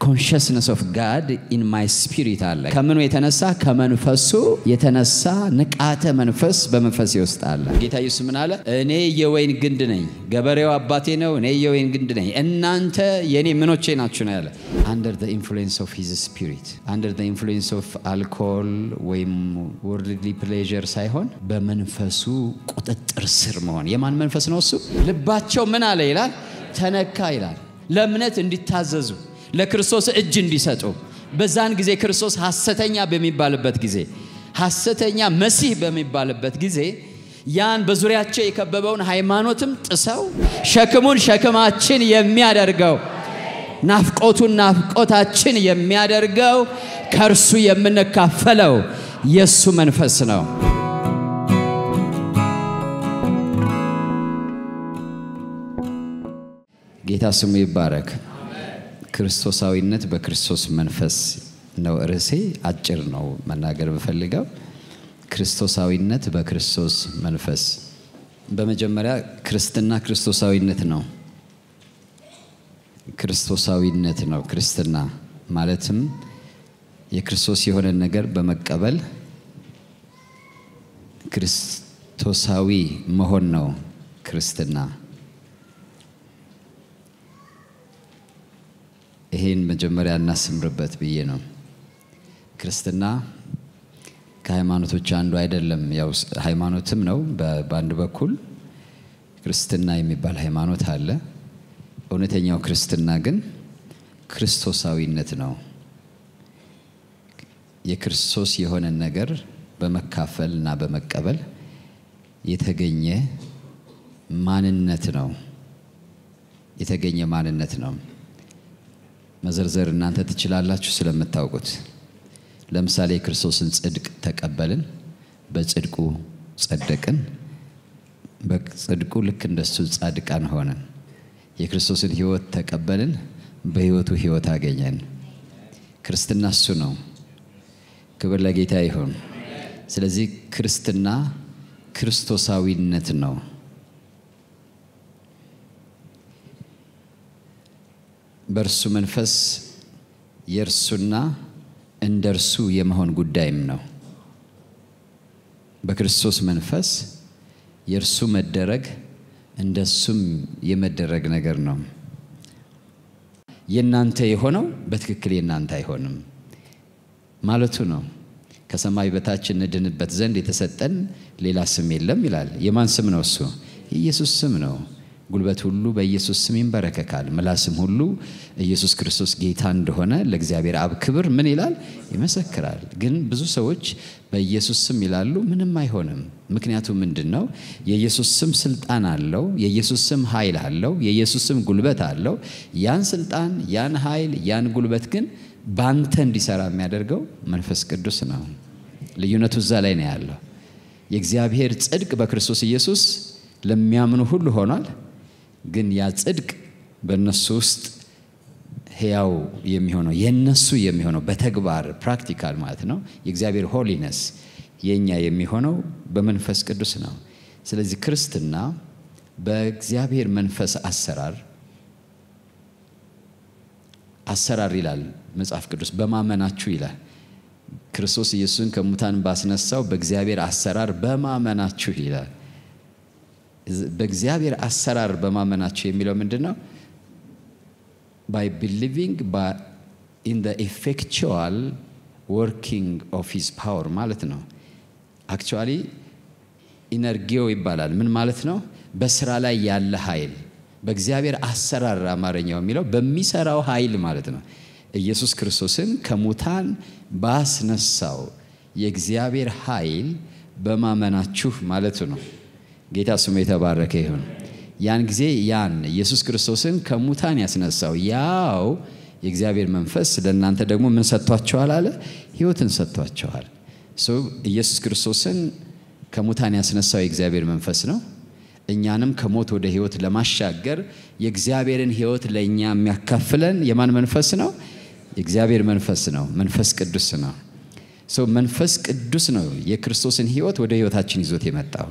ኮንሽስነስ ኦፍ ጋድ ኢን ማይ ስፒሪት አለ። ከምኑ የተነሳ ከመንፈሱ የተነሳ ንቃተ መንፈስ በመንፈሴ ውስጥ አለ። ጌታ ኢየሱስ ምን አለ? እኔ የወይን ግንድ ነኝ፣ ገበሬው አባቴ ነው፣ እኔ የወይን ግንድ ነኝ፣ እናንተ የእኔ ምኖቼ ናችሁ ነው ያለ። አንደር ዘ ኢንፍሉዌንስ ኦፍ ሂዝ ስፒሪት አንደር ዘ ኢንፍሉዌንስ ኦፍ አልኮል ወይም ወርልድሊ ፕሌዥር ሳይሆን በመንፈሱ ቁጥጥር ስር መሆን። የማን መንፈስ ነው እሱ? ልባቸው ምን አለ ይላል? ተነካ ይላል። ለእምነት እንዲታዘዙ ለክርስቶስ እጅ እንዲሰጡ በዛን ጊዜ ክርስቶስ ሐሰተኛ በሚባልበት ጊዜ ሐሰተኛ መሲህ በሚባልበት ጊዜ ያን በዙሪያቸው የከበበውን ሃይማኖትም ጥሰው ሸክሙን ሸክማችን የሚያደርገው ናፍቆቱን ናፍቆታችን የሚያደርገው ከእርሱ የምንካፈለው የእሱ መንፈስ ነው። ጌታ ስሙ ይባረክ። ክርስቶሳዊነት በክርስቶስ መንፈስ ነው ርዕሴ። አጭር ነው መናገር ብፈልገው፣ ክርስቶሳዊነት በክርስቶስ መንፈስ። በመጀመሪያ ክርስትና ክርስቶሳዊነት ነው። ክርስቶሳዊነት ነው ክርስትና ማለትም የክርስቶስ የሆነን ነገር በመቀበል ክርስቶሳዊ መሆን ነው ክርስትና። ይሄን መጀመሪያ እናስምርበት ብዬ ነው። ክርስትና ከሃይማኖቶች አንዱ አይደለም። ያው ሃይማኖትም ነው በአንድ በኩል ክርስትና የሚባል ሃይማኖት አለ። እውነተኛው ክርስትና ግን ክርስቶሳዊነት ነው። የክርስቶስ የሆነን ነገር በመካፈል እና በመቀበል የተገኘ ማንነት ነው። የተገኘ ማንነት ነው። መዘርዘር እናንተ ትችላላችሁ ስለምታውቁት። ለምሳሌ የክርስቶስን ጽድቅ ተቀበልን፣ በጽድቁ ጸደቅን፣ በጽድቁ ልክ እንደሱ ጻድቃን ሆነን። የክርስቶስን ሕይወት ተቀበልን፣ በሕይወቱ ሕይወት አገኘን። ክርስትና እሱ ነው። ክብር ለጌታ ይሁን። ስለዚህ ክርስትና ክርስቶሳዊነት ነው። በእርሱ መንፈስ የእርሱና እንደ እርሱ የመሆን ጉዳይም ነው። በክርስቶስ መንፈስ የእርሱ መደረግ እንደ እሱም የመደረግ ነገር ነው። የእናንተ የሆነው በትክክል የእናንተ አይሆንም ማለቱ ነው። ከሰማይ በታች እንድንበት ዘንድ የተሰጠን ሌላ ስም የለም ይላል። የማን ስም ነው እሱ? የኢየሱስ ስም ነው። ጉልበት ሁሉ በኢየሱስ ስም ይንበረከካል፣ ምላስም ሁሉ ኢየሱስ ክርስቶስ ጌታ እንደሆነ ለእግዚአብሔር አብ ክብር ምን ይላል? ይመሰክራል። ግን ብዙ ሰዎች በኢየሱስ ስም ይላሉ፣ ምንም አይሆንም። ምክንያቱ ምንድን ነው? የኢየሱስ ስም ስልጣን አለው። የኢየሱስ ስም ኃይል አለው። የኢየሱስ ስም ጉልበት አለው። ያን ስልጣን፣ ያን ኃይል፣ ያን ጉልበት ግን ባንተ እንዲሰራ የሚያደርገው መንፈስ ቅዱስ ነው። ልዩነቱ እዛ ላይ ነው ያለው። የእግዚአብሔር ጽድቅ በክርስቶስ ኢየሱስ ለሚያምኑ ሁሉ ሆኗል። ግን ያ ጽድቅ በእነሱ ውስጥ ሕያው የሚሆነው የእነሱ የሚሆነው በተግባር ፕራክቲካል ማለት ነው። የእግዚአብሔር ሆሊነስ የእኛ የሚሆነው በመንፈስ ቅዱስ ነው። ስለዚህ ክርስትና በእግዚአብሔር መንፈስ አሰራር አሰራር ይላል መጽሐፍ ቅዱስ በማመናችሁ ይላል። ክርስቶስ ኢየሱስን ከሙታን ባስነሳው በእግዚአብሔር አሰራር በማመናችሁ ይላል። በእግዚአብሔር አሰራር በማመናችሁ የሚለው ምንድን ነው? ባይ ቢሊቪንግ ኢን ዘ ኤፌክቹዋል ወርኪንግ ኦፍ ሂዝ ፓወር ማለት ነው። አክቹዋሊ ኢነርጊዮ ይባላል። ምን ማለት ነው? በስራ ላይ ያለ ኃይል በእግዚአብሔር አሰራር አማርኛው የሚለው በሚሰራው ኃይል ማለት ነው። ኢየሱስ ክርስቶስን ከሙታን ባስነሳው የእግዚአብሔር ኃይል በማመናችሁ ማለቱ ነው። ጌታ ስሙ የተባረከ ይሁን። ያን ጊዜ ያን ኢየሱስ ክርስቶስን ከሙታን ያስነሳው ያው የእግዚአብሔር መንፈስ ለእናንተ ደግሞ ምን ሰጥቷቸዋል አለ? ሕይወትን ሰጥቷቸዋል። ኢየሱስ ክርስቶስን ከሙታን ያስነሳው የእግዚአብሔር መንፈስ ነው። እኛንም ከሞት ወደ ሕይወት ለማሻገር የእግዚአብሔርን ሕይወት ለእኛ የሚያካፍለን የማን መንፈስ ነው? የእግዚአብሔር መንፈስ ነው። መንፈስ ቅዱስ ነው። መንፈስ ቅዱስ ነው የክርስቶስን ሕይወት ወደ ሕይወታችን ይዞት የመጣው።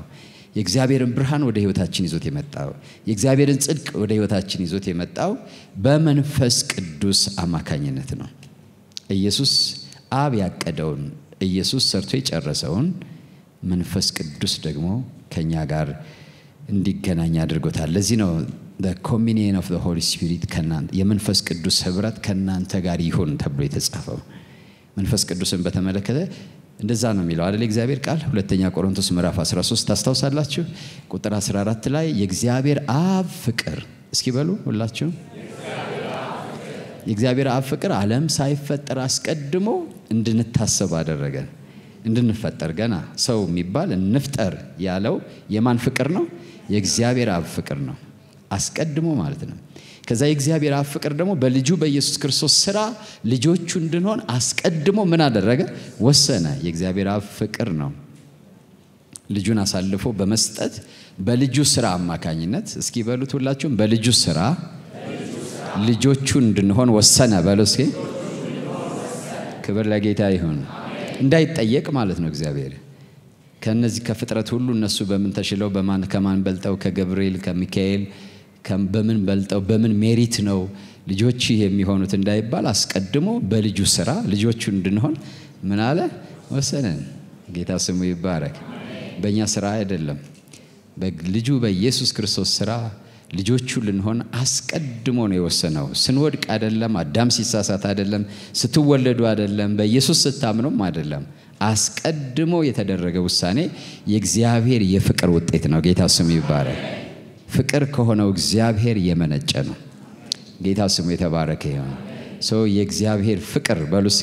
የእግዚአብሔርን ብርሃን ወደ ህይወታችን ይዞት የመጣው የእግዚአብሔርን ጽድቅ ወደ ህይወታችን ይዞት የመጣው በመንፈስ ቅዱስ አማካኝነት ነው። ኢየሱስ አብ ያቀደውን ኢየሱስ ሰርቶ የጨረሰውን መንፈስ ቅዱስ ደግሞ ከኛ ጋር እንዲገናኝ አድርጎታል። ለዚህ ነው ኮሚኒየን ኦፍ ሆሊ ስፒሪት የመንፈስ ቅዱስ ህብረት ከእናንተ ጋር ይሁን ተብሎ የተጻፈው። መንፈስ ቅዱስን በተመለከተ እንደዛ ነው የሚለው አይደል? እግዚአብሔር ቃል ሁለተኛ ቆሮንቶስ ምዕራፍ 13 ታስታውሳላችሁ። ቁጥር 14 ላይ የእግዚአብሔር አብ ፍቅር እስኪ በሉ ሁላችሁ የእግዚአብሔር አብ ፍቅር ዓለም ሳይፈጠር አስቀድሞ እንድንታሰብ አደረገን። እንድንፈጠር ገና ሰው የሚባል እንፍጠር ያለው የማን ፍቅር ነው? የእግዚአብሔር አብ ፍቅር ነው። አስቀድሞ ማለት ነው። ከዛ የእግዚአብሔር አብ ፍቅር ደግሞ በልጁ በኢየሱስ ክርስቶስ ስራ ልጆቹ እንድንሆን አስቀድሞ ምን አደረገ? ወሰነ። የእግዚአብሔር አብ ፍቅር ነው። ልጁን አሳልፎ በመስጠት በልጁ ስራ አማካኝነት እስኪ በሉት ሁላችሁም በልጁ ስራ ልጆቹ እንድንሆን ወሰነ። በሉ እስኪ ክብር ለጌታ ይሁን። እንዳይጠየቅ ማለት ነው እግዚአብሔር ከነዚህ ከፍጥረት ሁሉ እነሱ በምን ተሽለው በማን ከማን በልጠው ከገብርኤል ከሚካኤል በምን በልጠው በምን ሜሪት ነው ልጆች የሚሆኑት እንዳይባል አስቀድሞ በልጁ ስራ ልጆቹ እንድንሆን ምን አለ ወሰነን። ጌታ ስሙ ይባረክ። በእኛ ስራ አይደለም፣ በልጁ በኢየሱስ ክርስቶስ ስራ ልጆቹ ልንሆን አስቀድሞ ነው የወሰነው። ስንወድቅ አይደለም፣ አዳም ሲሳሳት አይደለም፣ ስትወለዱ አይደለም፣ በኢየሱስ ስታምኑም አይደለም። አስቀድሞ የተደረገ ውሳኔ የእግዚአብሔር የፍቅር ውጤት ነው። ጌታ ስሙ ይባረክ። ፍቅር ከሆነው እግዚአብሔር የመነጨ ነው። ጌታ ስሙ የተባረከ ይሁን። ሰው የእግዚአብሔር ፍቅር በሉ እስኪ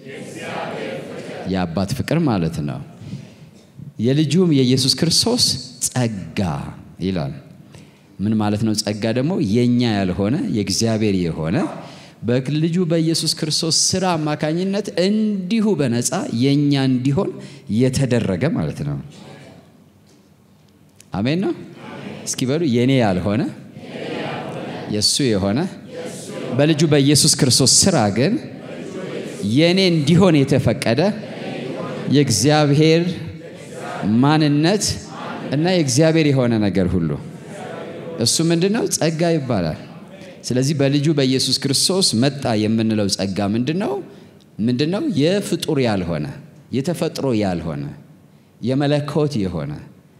የአባት ፍቅር ማለት ነው። የልጁም የኢየሱስ ክርስቶስ ጸጋ ይላል። ምን ማለት ነው? ጸጋ ደግሞ የኛ ያልሆነ የእግዚአብሔር የሆነ በልጁ በኢየሱስ ክርስቶስ ስራ አማካኝነት እንዲሁ በነፃ የኛ እንዲሆን የተደረገ ማለት ነው። አሜን ነው። እስኪ በሉ የኔ ያልሆነ የእሱ የሆነ በልጁ በኢየሱስ ክርስቶስ ስራ ግን የኔ እንዲሆን የተፈቀደ የእግዚአብሔር ማንነት እና የእግዚአብሔር የሆነ ነገር ሁሉ እሱ ምንድን ነው? ጸጋ ይባላል። ስለዚህ በልጁ በኢየሱስ ክርስቶስ መጣ የምንለው ጸጋ ምንድን ነው? ምንድን ነው? የፍጡር ያልሆነ የተፈጥሮ ያልሆነ የመለኮት የሆነ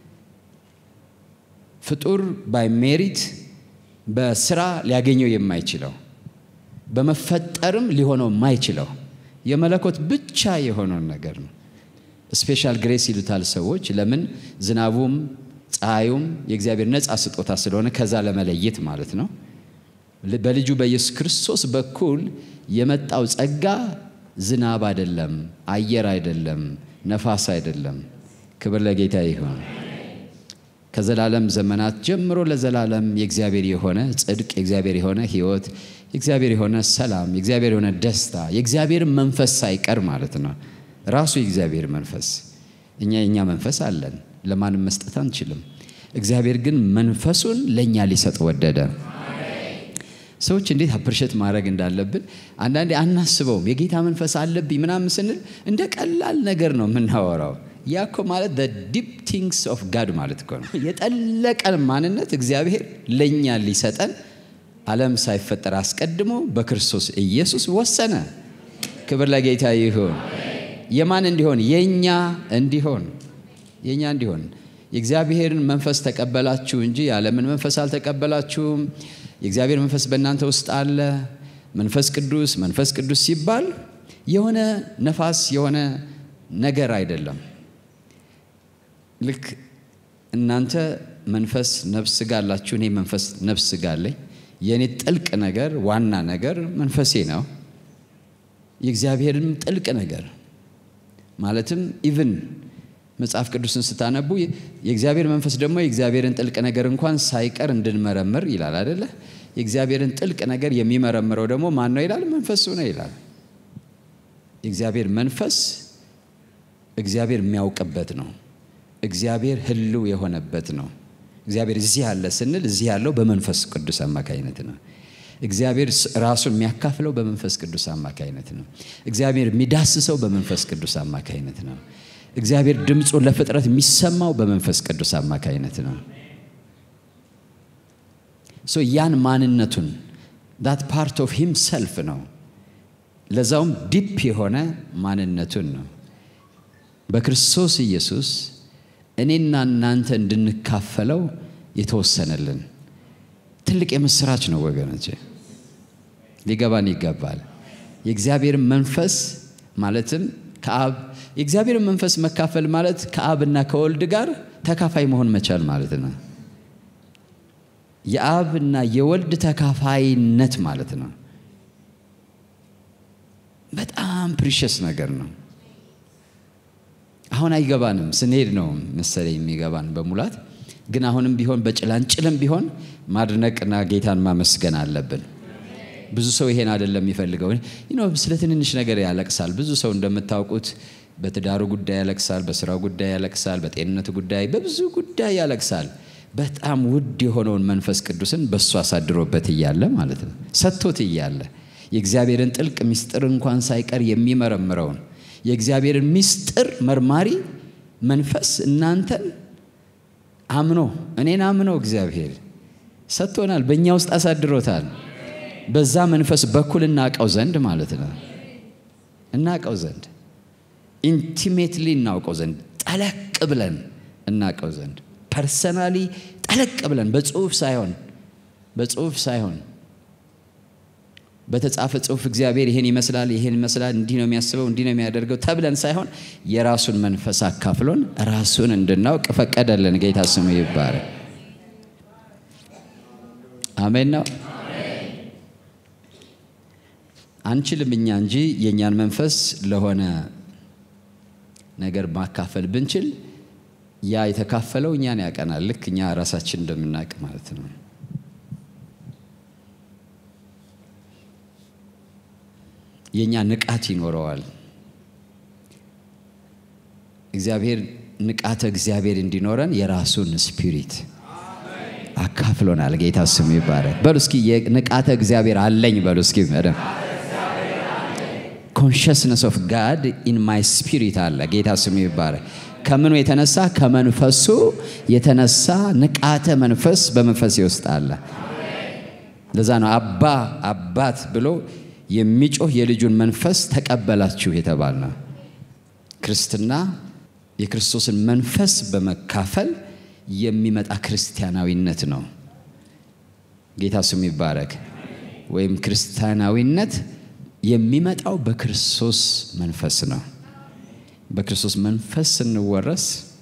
ፍጡር ባይ ሜሪት በስራ ሊያገኘው የማይችለው በመፈጠርም ሊሆነው የማይችለው የመለኮት ብቻ የሆነውን ነገር ነው። ስፔሻል ግሬስ ይሉታል ሰዎች። ለምን ዝናቡም ፀሐዩም የእግዚአብሔር ነፃ ስጦታ ስለሆነ ከዛ ለመለየት ማለት ነው። በልጁ በኢየሱስ ክርስቶስ በኩል የመጣው ጸጋ ዝናብ አይደለም፣ አየር አይደለም፣ ነፋስ አይደለም። ክብር ለጌታ ይሁን። ከዘላለም ዘመናት ጀምሮ ለዘላለም የእግዚአብሔር የሆነ ጽድቅ፣ የእግዚአብሔር የሆነ ሕይወት፣ የእግዚአብሔር የሆነ ሰላም፣ የእግዚአብሔር የሆነ ደስታ፣ የእግዚአብሔር መንፈስ ሳይቀር ማለት ነው። ራሱ የእግዚአብሔር መንፈስ እኛ የእኛ መንፈስ አለን፣ ለማንም መስጠት አንችልም። እግዚአብሔር ግን መንፈሱን ለእኛ ሊሰጥ ወደደ። ሰዎች እንዴት አፕርሸት ማድረግ እንዳለብን አንዳንዴ አናስበውም። የጌታ መንፈስ አለብኝ ምናምን ስንል እንደ ቀላል ነገር ነው የምናወራው። ያ እኮ ማለት ዲፕ ቲንግስ ኦፍ ጋድ ማለት እኮ ነው። የጠለቀን ማንነት እግዚአብሔር ለእኛ ሊሰጠን ዓለም ሳይፈጠር አስቀድሞ በክርስቶስ ኢየሱስ ወሰነ። ክብር ለጌታ ይሁን። የማን እንዲሆን? የእኛ እንዲሆን የእኛ እንዲሆን። የእግዚአብሔርን መንፈስ ተቀበላችሁ እንጂ የዓለምን መንፈስ አልተቀበላችሁም። የእግዚአብሔር መንፈስ በእናንተ ውስጥ አለ። መንፈስ ቅዱስ መንፈስ ቅዱስ ሲባል የሆነ ነፋስ የሆነ ነገር አይደለም። ልክ እናንተ መንፈስ ነፍስ ስጋ አላችሁ፣ እኔ መንፈስ ነፍስ ስጋ አለኝ። የእኔ ጥልቅ ነገር ዋና ነገር መንፈሴ ነው። የእግዚአብሔርም ጥልቅ ነገር ማለትም ኢቭን መጽሐፍ ቅዱስን ስታነቡ የእግዚአብሔር መንፈስ ደግሞ የእግዚአብሔርን ጥልቅ ነገር እንኳን ሳይቀር እንድንመረምር ይላል አደለ? የእግዚአብሔርን ጥልቅ ነገር የሚመረምረው ደግሞ ማን ነው ይላል? መንፈሱ ነው ይላል። የእግዚአብሔር መንፈስ እግዚአብሔር የሚያውቅበት ነው። እግዚአብሔር ሕልው የሆነበት ነው። እግዚአብሔር እዚህ ያለ ስንል እዚህ ያለው በመንፈስ ቅዱስ አማካይነት ነው። እግዚአብሔር ራሱን የሚያካፍለው በመንፈስ ቅዱስ አማካይነት ነው። እግዚአብሔር የሚዳስሰው በመንፈስ ቅዱስ አማካይነት ነው። እግዚአብሔር ድምፁን ለፍጥረት የሚሰማው በመንፈስ ቅዱስ አማካይነት ነው። ሶ ያን ማንነቱን ዳት ፓርት ኦፍ ሂምሰልፍ ነው። ለዛውም ዲፕ የሆነ ማንነቱን ነው። በክርስቶስ ኢየሱስ እኔና እናንተ እንድንካፈለው የተወሰነልን ትልቅ የምስራች ነው ወገኖች፣ ሊገባን ይገባል። የእግዚአብሔርን መንፈስ ማለትም ከአብ የእግዚአብሔርን መንፈስ መካፈል ማለት ከአብና ከወልድ ጋር ተካፋይ መሆን መቻል ማለት ነው። የአብና የወልድ ተካፋይነት ማለት ነው። በጣም ፕሪሸስ ነገር ነው። አሁን አይገባንም፣ ስንሄድ ነው መሰለኝ የሚገባን በሙላት ግን አሁንም ቢሆን በጭላንጭልም ቢሆን ማድነቅና ጌታን ማመስገን አለብን። ብዙ ሰው ይሄን አይደለም የሚፈልገው። ስለ ትንንሽ ነገር ያለቅሳል። ብዙ ሰው እንደምታውቁት በትዳሩ ጉዳይ ያለቅሳል፣ በስራው ጉዳይ ያለቅሳል፣ በጤንነቱ ጉዳይ፣ በብዙ ጉዳይ ያለቅሳል። በጣም ውድ የሆነውን መንፈስ ቅዱስን በእሱ አሳድሮበት እያለ ማለት ነው ሰጥቶት እያለ የእግዚአብሔርን ጥልቅ ምስጢር እንኳን ሳይቀር የሚመረምረውን የእግዚአብሔርን ምስጢር መርማሪ መንፈስ እናንተን አምኖ እኔን አምኖ እግዚአብሔር ሰጥቶናል፣ በእኛ ውስጥ አሳድሮታል። በዛ መንፈስ በኩል እናውቀው ዘንድ ማለት ነው እናውቀው ዘንድ ኢንቲሜትሊ እናውቀው ዘንድ ጠለቅ ብለን እናውቀው ዘንድ ፐርሰናሊ ጠለቅ ብለን በጽሁፍ ሳይሆን በጽሁፍ ሳይሆን በተጻፈ ጽሁፍ እግዚአብሔር ይሄን ይመስላል፣ ይሄን ይመስላል፣ እንዲህ ነው የሚያስበው፣ እንዲህ ነው የሚያደርገው ተብለን ሳይሆን የራሱን መንፈስ አካፍሎን ራሱን እንድናውቅ ፈቀደልን። ጌታ ስሙ ይባረክ። አሜን ነው። አንችልም እኛ እንጂ የእኛን መንፈስ ለሆነ ነገር ማካፈል ብንችል ያ የተካፈለው እኛን ያቀናል። ልክ እኛ ራሳችን እንደምናውቅ ማለት ነው። የእኛ ንቃት ይኖረዋል። እግዚአብሔር ንቃተ እግዚአብሔር እንዲኖረን የራሱን ስፒሪት አካፍሎናል። ጌታ ስሙ ይባረክ። በሉ እስኪ ንቃተ እግዚአብሔር አለኝ በሉ እስኪ መደም ኮንሽስነስ ኦፍ ጋድ ኢን ማይ ስፒሪት አለ። ጌታ ስሙ ይባረክ። ከምኑ የተነሳ ከመንፈሱ የተነሳ ንቃተ መንፈስ በመንፈሴ ውስጥ አለ። ለዛ ነው አባ አባት ብሎ የሚጮህ የልጁን መንፈስ ተቀበላችሁ የተባል ነው። ክርስትና የክርስቶስን መንፈስ በመካፈል የሚመጣ ክርስቲያናዊነት ነው። ጌታ ስሙ ይባረክ። ወይም ክርስቲያናዊነት የሚመጣው በክርስቶስ መንፈስ ነው። በክርስቶስ መንፈስ ስንወረስ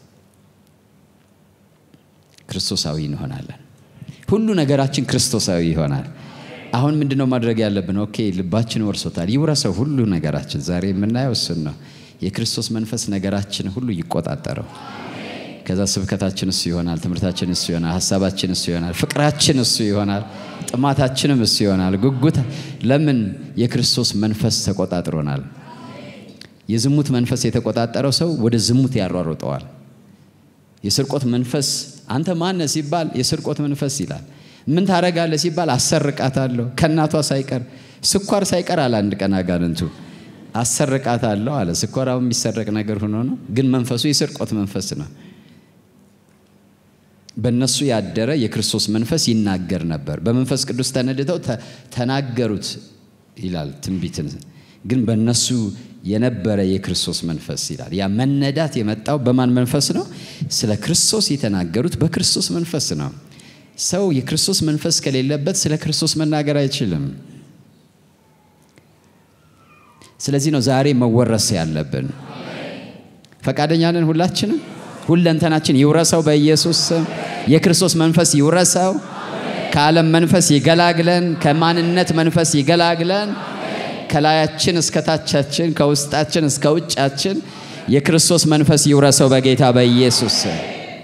ክርስቶሳዊ እንሆናለን። ሁሉ ነገራችን ክርስቶሳዊ ይሆናል። አሁን ምንድነው ማድረግ ያለብን? ኦኬ ልባችን ወርሶታል፣ ይውረሰው ሁሉ ነገራችን። ዛሬ የምናየው እሱን ነው። የክርስቶስ መንፈስ ነገራችን ሁሉ ይቆጣጠረው። ከዛ ስብከታችን እሱ ይሆናል፣ ትምህርታችን እሱ ይሆናል፣ ሀሳባችን እሱ ይሆናል፣ ፍቅራችን እሱ ይሆናል፣ ጥማታችንም እሱ ይሆናል። ጉጉት ለምን? የክርስቶስ መንፈስ ተቆጣጥሮናል። የዝሙት መንፈስ የተቆጣጠረው ሰው ወደ ዝሙት ያሯሩጠዋል። የስርቆት መንፈስ አንተ ማነህ ሲባል የስርቆት መንፈስ ይላል። ምን ታረጋለህ ሲባል አሰርቃታለሁ ከእናቷ ሳይቀር ስኳር ሳይቀር አለ። አንድ ቀን አጋንንቱ አሰርቃታለሁ አለ። ስኳራው የሚሰረቅ ነገር ሆኖ ነው፣ ግን መንፈሱ የስርቆት መንፈስ ነው። በእነሱ ያደረ የክርስቶስ መንፈስ ይናገር ነበር። በመንፈስ ቅዱስ ተነድተው ተናገሩት ይላል ትንቢትን። ግን በእነሱ የነበረ የክርስቶስ መንፈስ ይላል። ያ መነዳት የመጣው በማን መንፈስ ነው? ስለ ክርስቶስ የተናገሩት በክርስቶስ መንፈስ ነው። ሰው የክርስቶስ መንፈስ ከሌለበት ስለ ክርስቶስ መናገር አይችልም። ስለዚህ ነው ዛሬ መወረስ ያለብን። ፈቃደኛ ነን ሁላችንም? ሁለንተናችን ይውረሰው በኢየሱስ ስም። የክርስቶስ መንፈስ ይውረሰው። ከዓለም መንፈስ ይገላግለን። ከማንነት መንፈስ ይገላግለን። ከላያችን እስከ ታቻችን፣ ከውስጣችን እስከ ውጫችን የክርስቶስ መንፈስ ይውረሰው በጌታ በኢየሱስ ስም።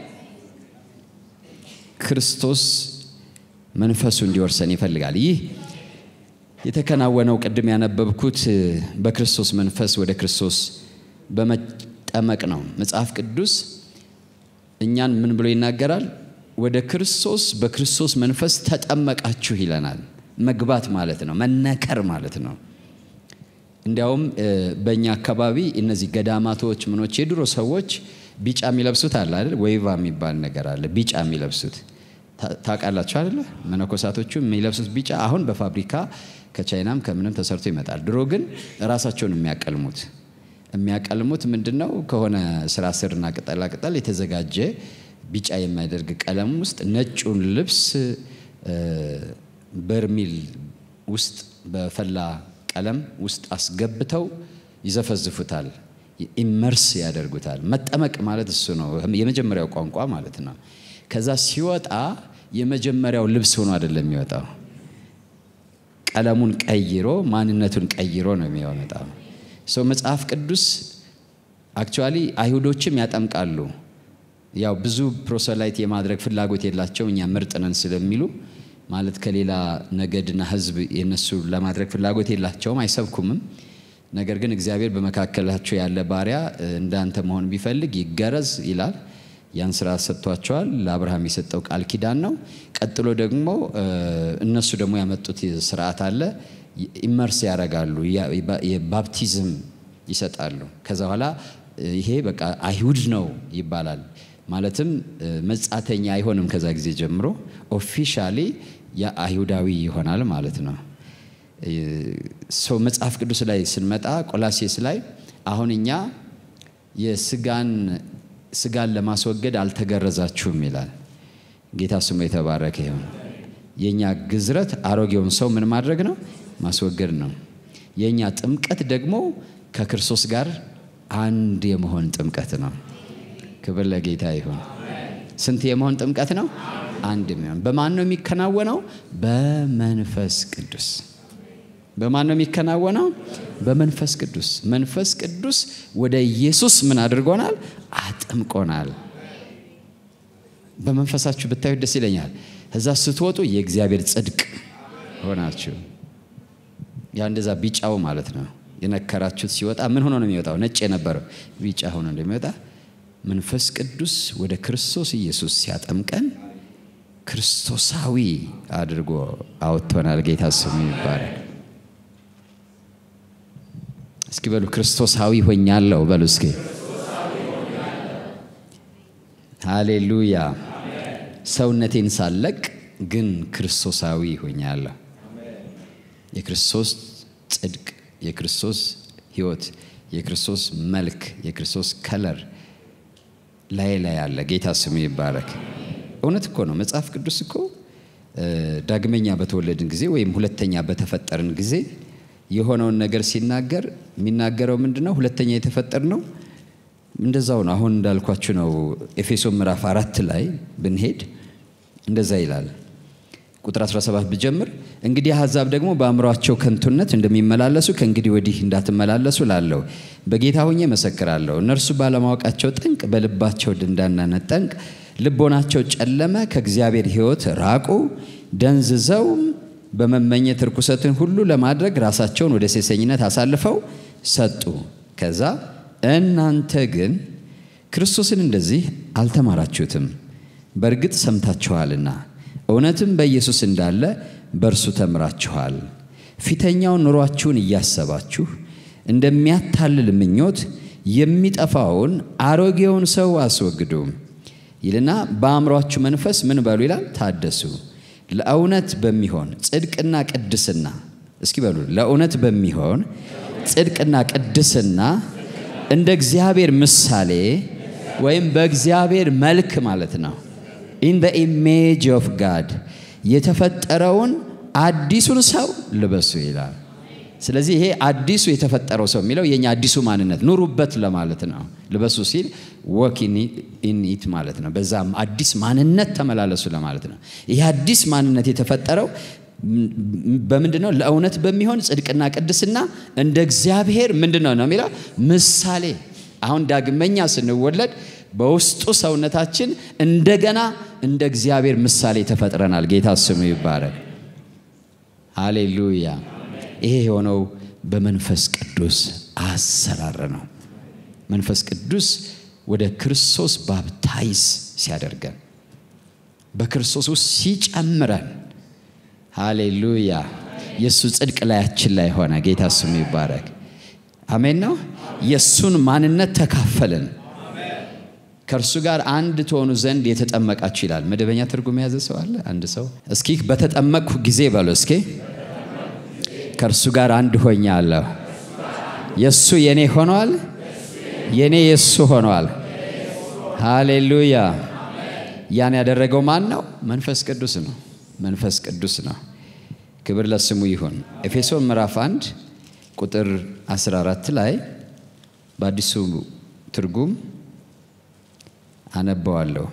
ክርስቶስ መንፈሱ እንዲወርሰን ይፈልጋል። ይህ የተከናወነው ቅድም ያነበብኩት በክርስቶስ መንፈስ ወደ ክርስቶስ በመጠመቅ ነው። መጽሐፍ ቅዱስ እኛን ምን ብሎ ይናገራል? ወደ ክርስቶስ በክርስቶስ መንፈስ ተጠመቃችሁ ይለናል። መግባት ማለት ነው፣ መነከር ማለት ነው። እንዲያውም በእኛ አካባቢ እነዚህ ገዳማቶች ምኖች የድሮ ሰዎች ቢጫ የሚለብሱት አለ አይደል? ወይቫ የሚባል ነገር አለ። ቢጫ የሚለብሱት ታውቃላችሁ አይደለ? መነኮሳቶቹ የሚለብሱት ቢጫ አሁን በፋብሪካ ከቻይናም ከምንም ተሰርቶ ይመጣል። ድሮ ግን ራሳቸውን የሚያቀልሙት የሚያቀልሙት ምንድን ነው? ከሆነ ስራ ስርና ቅጠላ ቅጠል የተዘጋጀ ቢጫ የሚያደርግ ቀለም ውስጥ ነጩን ልብስ በርሚል ውስጥ በፈላ ቀለም ውስጥ አስገብተው ይዘፈዝፉታል። ኢመርስ ያደርጉታል። መጠመቅ ማለት እሱ ነው፣ የመጀመሪያው ቋንቋ ማለት ነው። ከዛ ሲወጣ የመጀመሪያው ልብስ ሆኖ አይደለም የሚወጣው፣ ቀለሙን ቀይሮ ማንነቱን ቀይሮ ነው የሚወጣው። ሰው መጽሐፍ ቅዱስ አክቹዋሊ አይሁዶችም ያጠምቃሉ። ያው ብዙ ፕሮሰላይት የማድረግ ፍላጎት የላቸው እኛ ምርጥ ነን ስለሚሉ ማለት ከሌላ ነገድና ሕዝብ የነሱ ለማድረግ ፍላጎት የላቸውም፣ አይሰብኩምም። ነገር ግን እግዚአብሔር በመካከላቸው ያለ ባሪያ እንዳንተ መሆን ቢፈልግ ይገረዝ ይላል። ያን ስራ ሰጥቷቸዋል። ለአብርሃም የሰጠው ቃል ኪዳን ነው። ቀጥሎ ደግሞ እነሱ ደግሞ ያመጡት ስርዓት አለ። ኢመርስ ያደርጋሉ፣ የባፕቲዝም ይሰጣሉ። ከዛ በኋላ ይሄ በቃ አይሁድ ነው ይባላል። ማለትም መጻተኛ አይሆንም። ከዛ ጊዜ ጀምሮ ኦፊሻሊ የአይሁዳዊ ይሆናል ማለት ነው። ሰው መጽሐፍ ቅዱስ ላይ ስንመጣ ቆላሴስ ላይ አሁን እኛ የስጋን ስጋን ለማስወገድ አልተገረዛችሁም ይላል። ጌታ ስሙ የተባረከ ይሁን። የእኛ ግዝረት አሮጌውን ሰው ምን ማድረግ ነው? ማስወገድ ነው። የእኛ ጥምቀት ደግሞ ከክርስቶስ ጋር አንድ የመሆን ጥምቀት ነው። ክብር ለጌታ ይሁን። ስንት የመሆን ጥምቀት ነው? አንድ የሚሆን በማን ነው የሚከናወነው? በመንፈስ ቅዱስ በማን ነው የሚከናወነው? በመንፈስ ቅዱስ። መንፈስ ቅዱስ ወደ ኢየሱስ ምን አድርጎናል? አጥምቆናል። በመንፈሳችሁ ብታዩት ደስ ይለኛል። እዛ ስትወጡ የእግዚአብሔር ጽድቅ ሆናችሁ፣ ያ እንደዛ ቢጫው ማለት ነው የነከራችሁት ሲወጣ ምን ሆኖ ነው የሚወጣው? ነጭ የነበረው ቢጫ ሆኖ እንደሚወጣ መንፈስ ቅዱስ ወደ ክርስቶስ ኢየሱስ ሲያጠምቀን ክርስቶሳዊ አድርጎ አውጥቶናል። ጌታ ስሙ ይባረክ። እስኪ በሉ ክርስቶሳዊ ሆኛለሁ በሉ እስኪ። ሃሌሉያ። ሰውነቴን ሳለቅ ግን ክርስቶሳዊ ሆኛለሁ። የክርስቶስ ጽድቅ፣ የክርስቶስ ሕይወት፣ የክርስቶስ መልክ፣ የክርስቶስ ከለር ላይ ላይ አለ። ጌታ ስሙ ይባረክ። እውነት እኮ ነው። መጽሐፍ ቅዱስ እኮ ዳግመኛ በተወለድን ጊዜ ወይም ሁለተኛ በተፈጠርን ጊዜ የሆነውን ነገር ሲናገር የሚናገረው ምንድን ነው? ሁለተኛ የተፈጠር ነው እንደዛው ነው። አሁን እንዳልኳችሁ ነው። ኤፌሶን ምዕራፍ አራት ላይ ብንሄድ እንደዛ ይላል። ቁጥር 17 ብጀምር እንግዲህ አሕዛብ ደግሞ በአእምሯቸው ከንቱነት እንደሚመላለሱ ከእንግዲህ ወዲህ እንዳትመላለሱ ላለው በጌታ ሆኜ መሰክራለሁ። እነርሱ ባለማወቃቸው ጠንቅ፣ በልባቸው ድንዳናነት ጠንቅ ልቦናቸው ጨለመ፣ ከእግዚአብሔር ሕይወት ራቁ፣ ደንዝዘውም በመመኘት ርኩሰትን ሁሉ ለማድረግ ራሳቸውን ወደ ሴሰኝነት አሳልፈው ሰጡ። ከዛ እናንተ ግን ክርስቶስን እንደዚህ አልተማራችሁትም፣ በእርግጥ ሰምታችኋልና እውነትም በኢየሱስ እንዳለ በእርሱ ተምራችኋል። ፊተኛውን ኑሯችሁን እያሰባችሁ እንደሚያታልል ምኞት የሚጠፋውን አሮጌውን ሰው አስወግዱ ይልና በአእምሯችሁ መንፈስ ምን በሉ ይላል ታደሱ ለእውነት በሚሆን ጽድቅና ቅድስና እስኪ በሉ ለእውነት በሚሆን ጽድቅና ቅድስና እንደ እግዚአብሔር ምሳሌ ወይም በእግዚአብሔር መልክ ማለት ነው ኢን ዘ ኢሜጅ ኦፍ ጋድ የተፈጠረውን አዲሱን ሰው ልበሱ ይላል። ስለዚህ ይሄ አዲሱ የተፈጠረው ሰው የሚለው የኛ አዲሱ ማንነት ኑሩበት ለማለት ነው። ልበሱ ሲል ወክ ኢን ኢት ማለት ነው። በዛም አዲስ ማንነት ተመላለሱ ለማለት ነው። ይሄ አዲስ ማንነት የተፈጠረው በምንድን ነው? ለእውነት በሚሆን ጽድቅና ቅድስና እንደ እግዚአብሔር ምንድን ነው ነው የሚለው ምሳሌ። አሁን ዳግመኛ ስንወለድ በውስጡ ሰውነታችን እንደገና እንደ እግዚአብሔር ምሳሌ ተፈጥረናል። ጌታ ስሙ ይባረክ። ሃሌሉያ። ይሄ የሆነው በመንፈስ ቅዱስ አሰራር ነው። መንፈስ ቅዱስ ወደ ክርስቶስ ባፕታይዝ ሲያደርገን በክርስቶስ ውስጥ ሲጨምረን፣ ሃሌሉያ የእሱ ጽድቅ ላያችን ላይ ሆነ። ጌታ ስሙ ይባረክ። አሜን ነው። የእሱን ማንነት ተካፈልን። ከእርሱ ጋር አንድ ትሆኑ ዘንድ የተጠመቃችሁ ይላል። መደበኛ ትርጉም የያዘ ሰው አለ? አንድ ሰው እስኪ በተጠመቅኩ ጊዜ በሎ እስኪ ከእርሱ ጋር አንድ ሆኛለሁ። የእሱ የኔ ሆኗል፣ የኔ የእሱ ሆኗል። ሃሌሉያ። ያን ያደረገው ማን ነው? መንፈስ ቅዱስ ነው። መንፈስ ቅዱስ ነው። ክብር ለስሙ ይሁን። ኤፌሶን ምዕራፍ 1 ቁጥር 14 ላይ በአዲሱ ትርጉም አነበዋለሁ።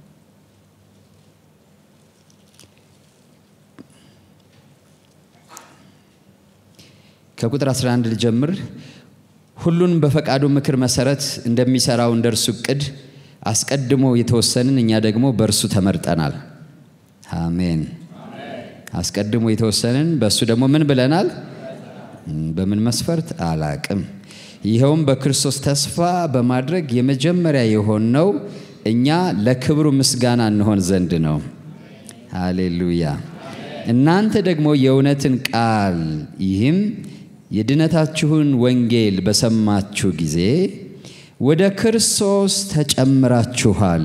ከቁጥር 11 ልጀምር። ሁሉን በፈቃዱ ምክር መሰረት እንደሚሰራው እንደ እርሱ እቅድ አስቀድሞ የተወሰንን እኛ ደግሞ በእርሱ ተመርጠናል። አሜን። አስቀድሞ የተወሰንን በእሱ ደግሞ ምን ብለናል? በምን መስፈርት አላቅም። ይኸውም በክርስቶስ ተስፋ በማድረግ የመጀመሪያ የሆነው እኛ ለክብሩ ምስጋና እንሆን ዘንድ ነው። ሃሌሉያ። እናንተ ደግሞ የእውነትን ቃል ይህም የድነታችሁን ወንጌል በሰማችሁ ጊዜ ወደ ክርስቶስ ተጨምራችኋል።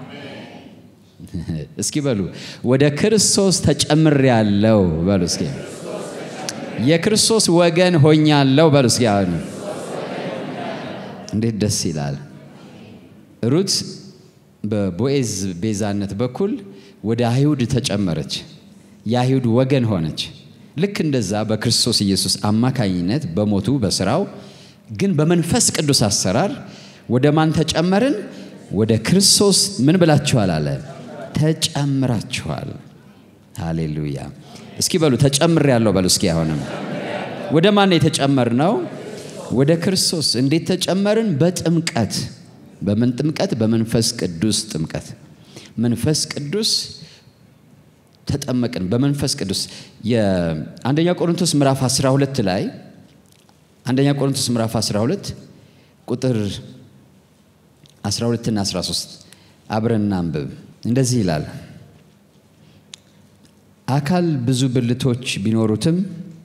እስኪ በሉ ወደ ክርስቶስ ተጨምሬያለሁ በሉ እስኪ የክርስቶስ ወገን ሆኛለሁ በሉ እስኪ አሁን እንዴት ደስ ይላል። ሩት በቦኤዝ ቤዛነት በኩል ወደ አይሁድ ተጨመረች፣ የአይሁድ ወገን ሆነች። ልክ እንደዛ በክርስቶስ ኢየሱስ አማካኝነት በሞቱ በስራው ግን በመንፈስ ቅዱስ አሰራር ወደ ማን ተጨመርን? ወደ ክርስቶስ ምን ብላችኋል አለ ተጨምራችኋል። ሃሌሉያ። እስኪ በሉ ተጨምር ያለው በሉ እስኪ አሁንም ወደ ማን የተጨመር ነው? ወደ ክርስቶስ። እንዴት ተጨመርን? በጥምቀት። በምን ጥምቀት? በመንፈስ ቅዱስ ጥምቀት። መንፈስ ቅዱስ ተጠመቅን በመንፈስ ቅዱስ። የአንደኛ ቆሮንቶስ ምዕራፍ 12 ላይ አንደኛ ቆሮንቶስ ምዕራፍ 12 ቁጥር 12 እና 13 አብረን እናንብብ። እንደዚህ ይላል አካል ብዙ ብልቶች ቢኖሩትም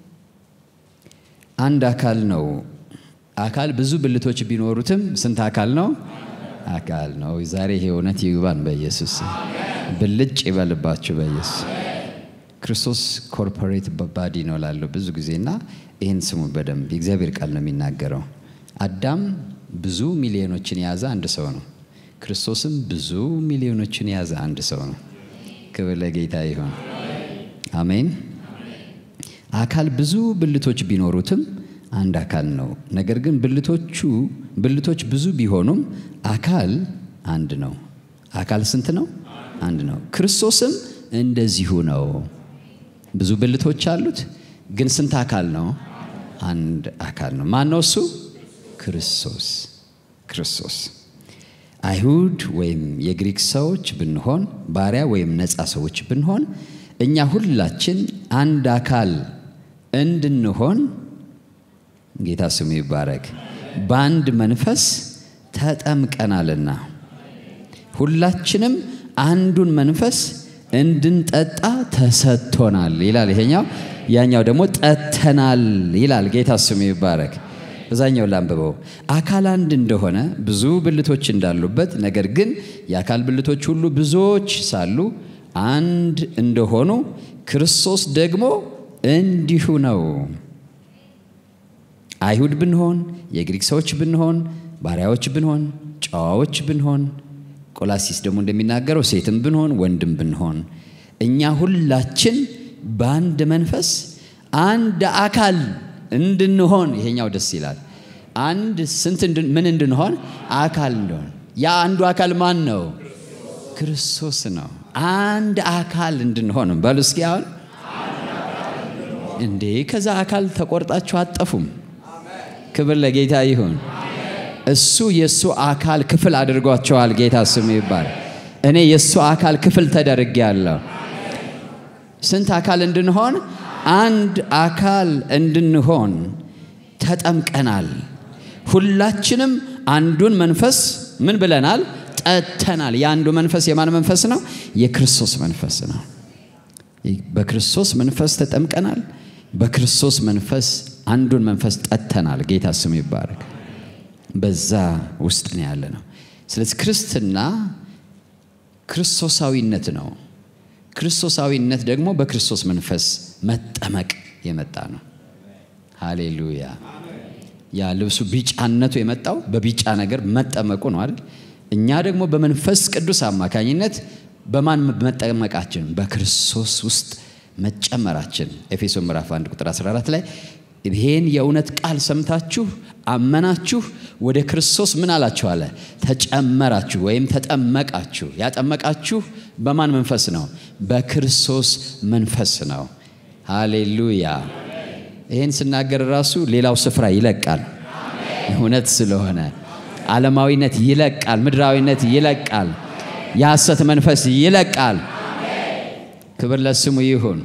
አንድ አካል ነው። አካል ብዙ ብልቶች ቢኖሩትም ስንት አካል ነው? አካል ነው። ዛሬ ይሄ እውነት ይግባን በኢየሱስ ብልጭ ይበልባችሁ በኢየሱስ ክርስቶስ ኮርፖሬት ባዲ ነው ላለው ብዙ ጊዜና ይህን ስሙ በደንብ የእግዚአብሔር ቃል ነው የሚናገረው። አዳም ብዙ ሚሊዮኖችን የያዘ አንድ ሰው ነው። ክርስቶስም ብዙ ሚሊዮኖችን የያዘ አንድ ሰው ነው። ክብር ለጌታ ይሁን። አሜን። አካል ብዙ ብልቶች ቢኖሩትም አንድ አካል ነው። ነገር ግን ብልቶቹ ብልቶች ብዙ ቢሆኑም አካል አንድ ነው። አካል ስንት ነው? አንድ ነው። ክርስቶስም እንደዚሁ ነው። ብዙ ብልቶች አሉት፣ ግን ስንት አካል ነው? አንድ አካል ነው። ማን ነው እሱ? ክርስቶስ። ክርስቶስ አይሁድ ወይም የግሪክ ሰዎች ብንሆን፣ ባሪያ ወይም ነፃ ሰዎች ብንሆን እኛ ሁላችን አንድ አካል እንድንሆን ጌታ ስሙ ይባረክ፣ በአንድ መንፈስ ተጠምቀናልና ሁላችንም አንዱን መንፈስ እንድንጠጣ ተሰጥቶናል ይላል። ይሄኛው ያኛው ደግሞ ጠጥተናል ይላል። ጌታ ስሙ ይባረክ። በዛኛው ላንብበው። አካል አንድ እንደሆነ ብዙ ብልቶች እንዳሉበት፣ ነገር ግን የአካል ብልቶች ሁሉ ብዙዎች ሳሉ አንድ እንደሆኑ ክርስቶስ ደግሞ እንዲሁ ነው። አይሁድ ብንሆን፣ የግሪክ ሰዎች ብንሆን፣ ባሪያዎች ብንሆን፣ ጨዋዎች ብንሆን፣ ቆላሲስ ደግሞ እንደሚናገረው ሴትም ብንሆን፣ ወንድም ብንሆን እኛ ሁላችን በአንድ መንፈስ አንድ አካል እንድንሆን ይሄኛው ደስ ይላል። አንድ ስንት ምን እንድንሆን አካል እንደሆን ያ አንዱ አካል ማን ነው? ክርስቶስ ነው። አንድ አካል እንድንሆን በሉ እስኪ አሁን እንዴ ከዛ አካል ተቆርጣችሁ አጠፉም። ክብር ለጌታ ይሁን። እሱ የእሱ አካል ክፍል አድርጓቸዋል። ጌታ ስሙ ይባል። እኔ የእሱ አካል ክፍል ተደርጌ ያለሁ ስንት አካል እንድንሆን አንድ አካል እንድንሆን ተጠምቀናል። ሁላችንም አንዱን መንፈስ ምን ብለናል? ጠጥተናል። የአንዱ መንፈስ የማን መንፈስ ነው? የክርስቶስ መንፈስ ነው። በክርስቶስ መንፈስ ተጠምቀናል። በክርስቶስ መንፈስ አንዱን መንፈስ ጠጥተናል። ጌታ ስሙ ይባረክ። በዛ ውስጥ ነው ያለ ነው። ስለዚህ ክርስትና ክርስቶሳዊነት ነው። ክርስቶሳዊነት ደግሞ በክርስቶስ መንፈስ መጠመቅ የመጣ ነው። ሃሌሉያ። ያ ልብሱ ቢጫነቱ የመጣው በቢጫ ነገር መጠመቁ ነው አይደል? እኛ ደግሞ በመንፈስ ቅዱስ አማካኝነት በማን መጠመቃችን? በክርስቶስ ውስጥ መጨመራችን። ኤፌሶን ምዕራፍ 1 ቁጥር 14 ላይ ይሄን የእውነት ቃል ሰምታችሁ አመናችሁ፣ ወደ ክርስቶስ ምን አላችሁ አለ? ተጨመራችሁ ወይም ተጠመቃችሁ። ያጠመቃችሁ በማን መንፈስ ነው? በክርስቶስ መንፈስ ነው። ሃሌሉያ። ይህን ስናገር ራሱ ሌላው ስፍራ ይለቃል። እውነት ስለሆነ ዓለማዊነት ይለቃል፣ ምድራዊነት ይለቃል፣ የሐሰት መንፈስ ይለቃል። ክብር ለስሙ ይሁን።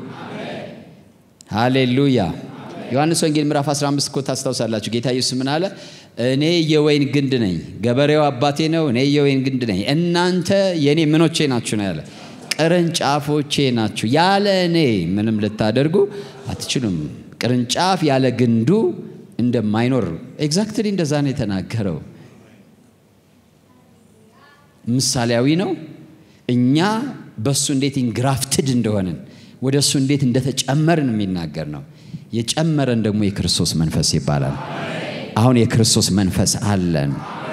ሃሌሉያ። ዮሐንስ ወንጌል ምዕራፍ 15 እኮ ታስታውሳላችሁ። ጌታ ኢየሱስ ምን አለ? እኔ የወይን ግንድ ነኝ፣ ገበሬው አባቴ ነው። እኔ የወይን ግንድ ነኝ፣ እናንተ የእኔ ምኖቼ ናችሁ ነው ያለ። ቅርንጫፎቼ ናችሁ። ያለ እኔ ምንም ልታደርጉ አትችሉም። ቅርንጫፍ ያለ ግንዱ እንደማይኖር ኤግዛክትሊ እንደዛ ነው የተናገረው። ምሳሌያዊ ነው። እኛ በእሱ እንዴት ኢንግራፍትድ እንደሆንን ወደ እሱ እንዴት እንደተጨመርን የሚናገር ነው። የጨመረን ደግሞ የክርስቶስ መንፈስ ይባላል። አሁን የክርስቶስ መንፈስ አለን።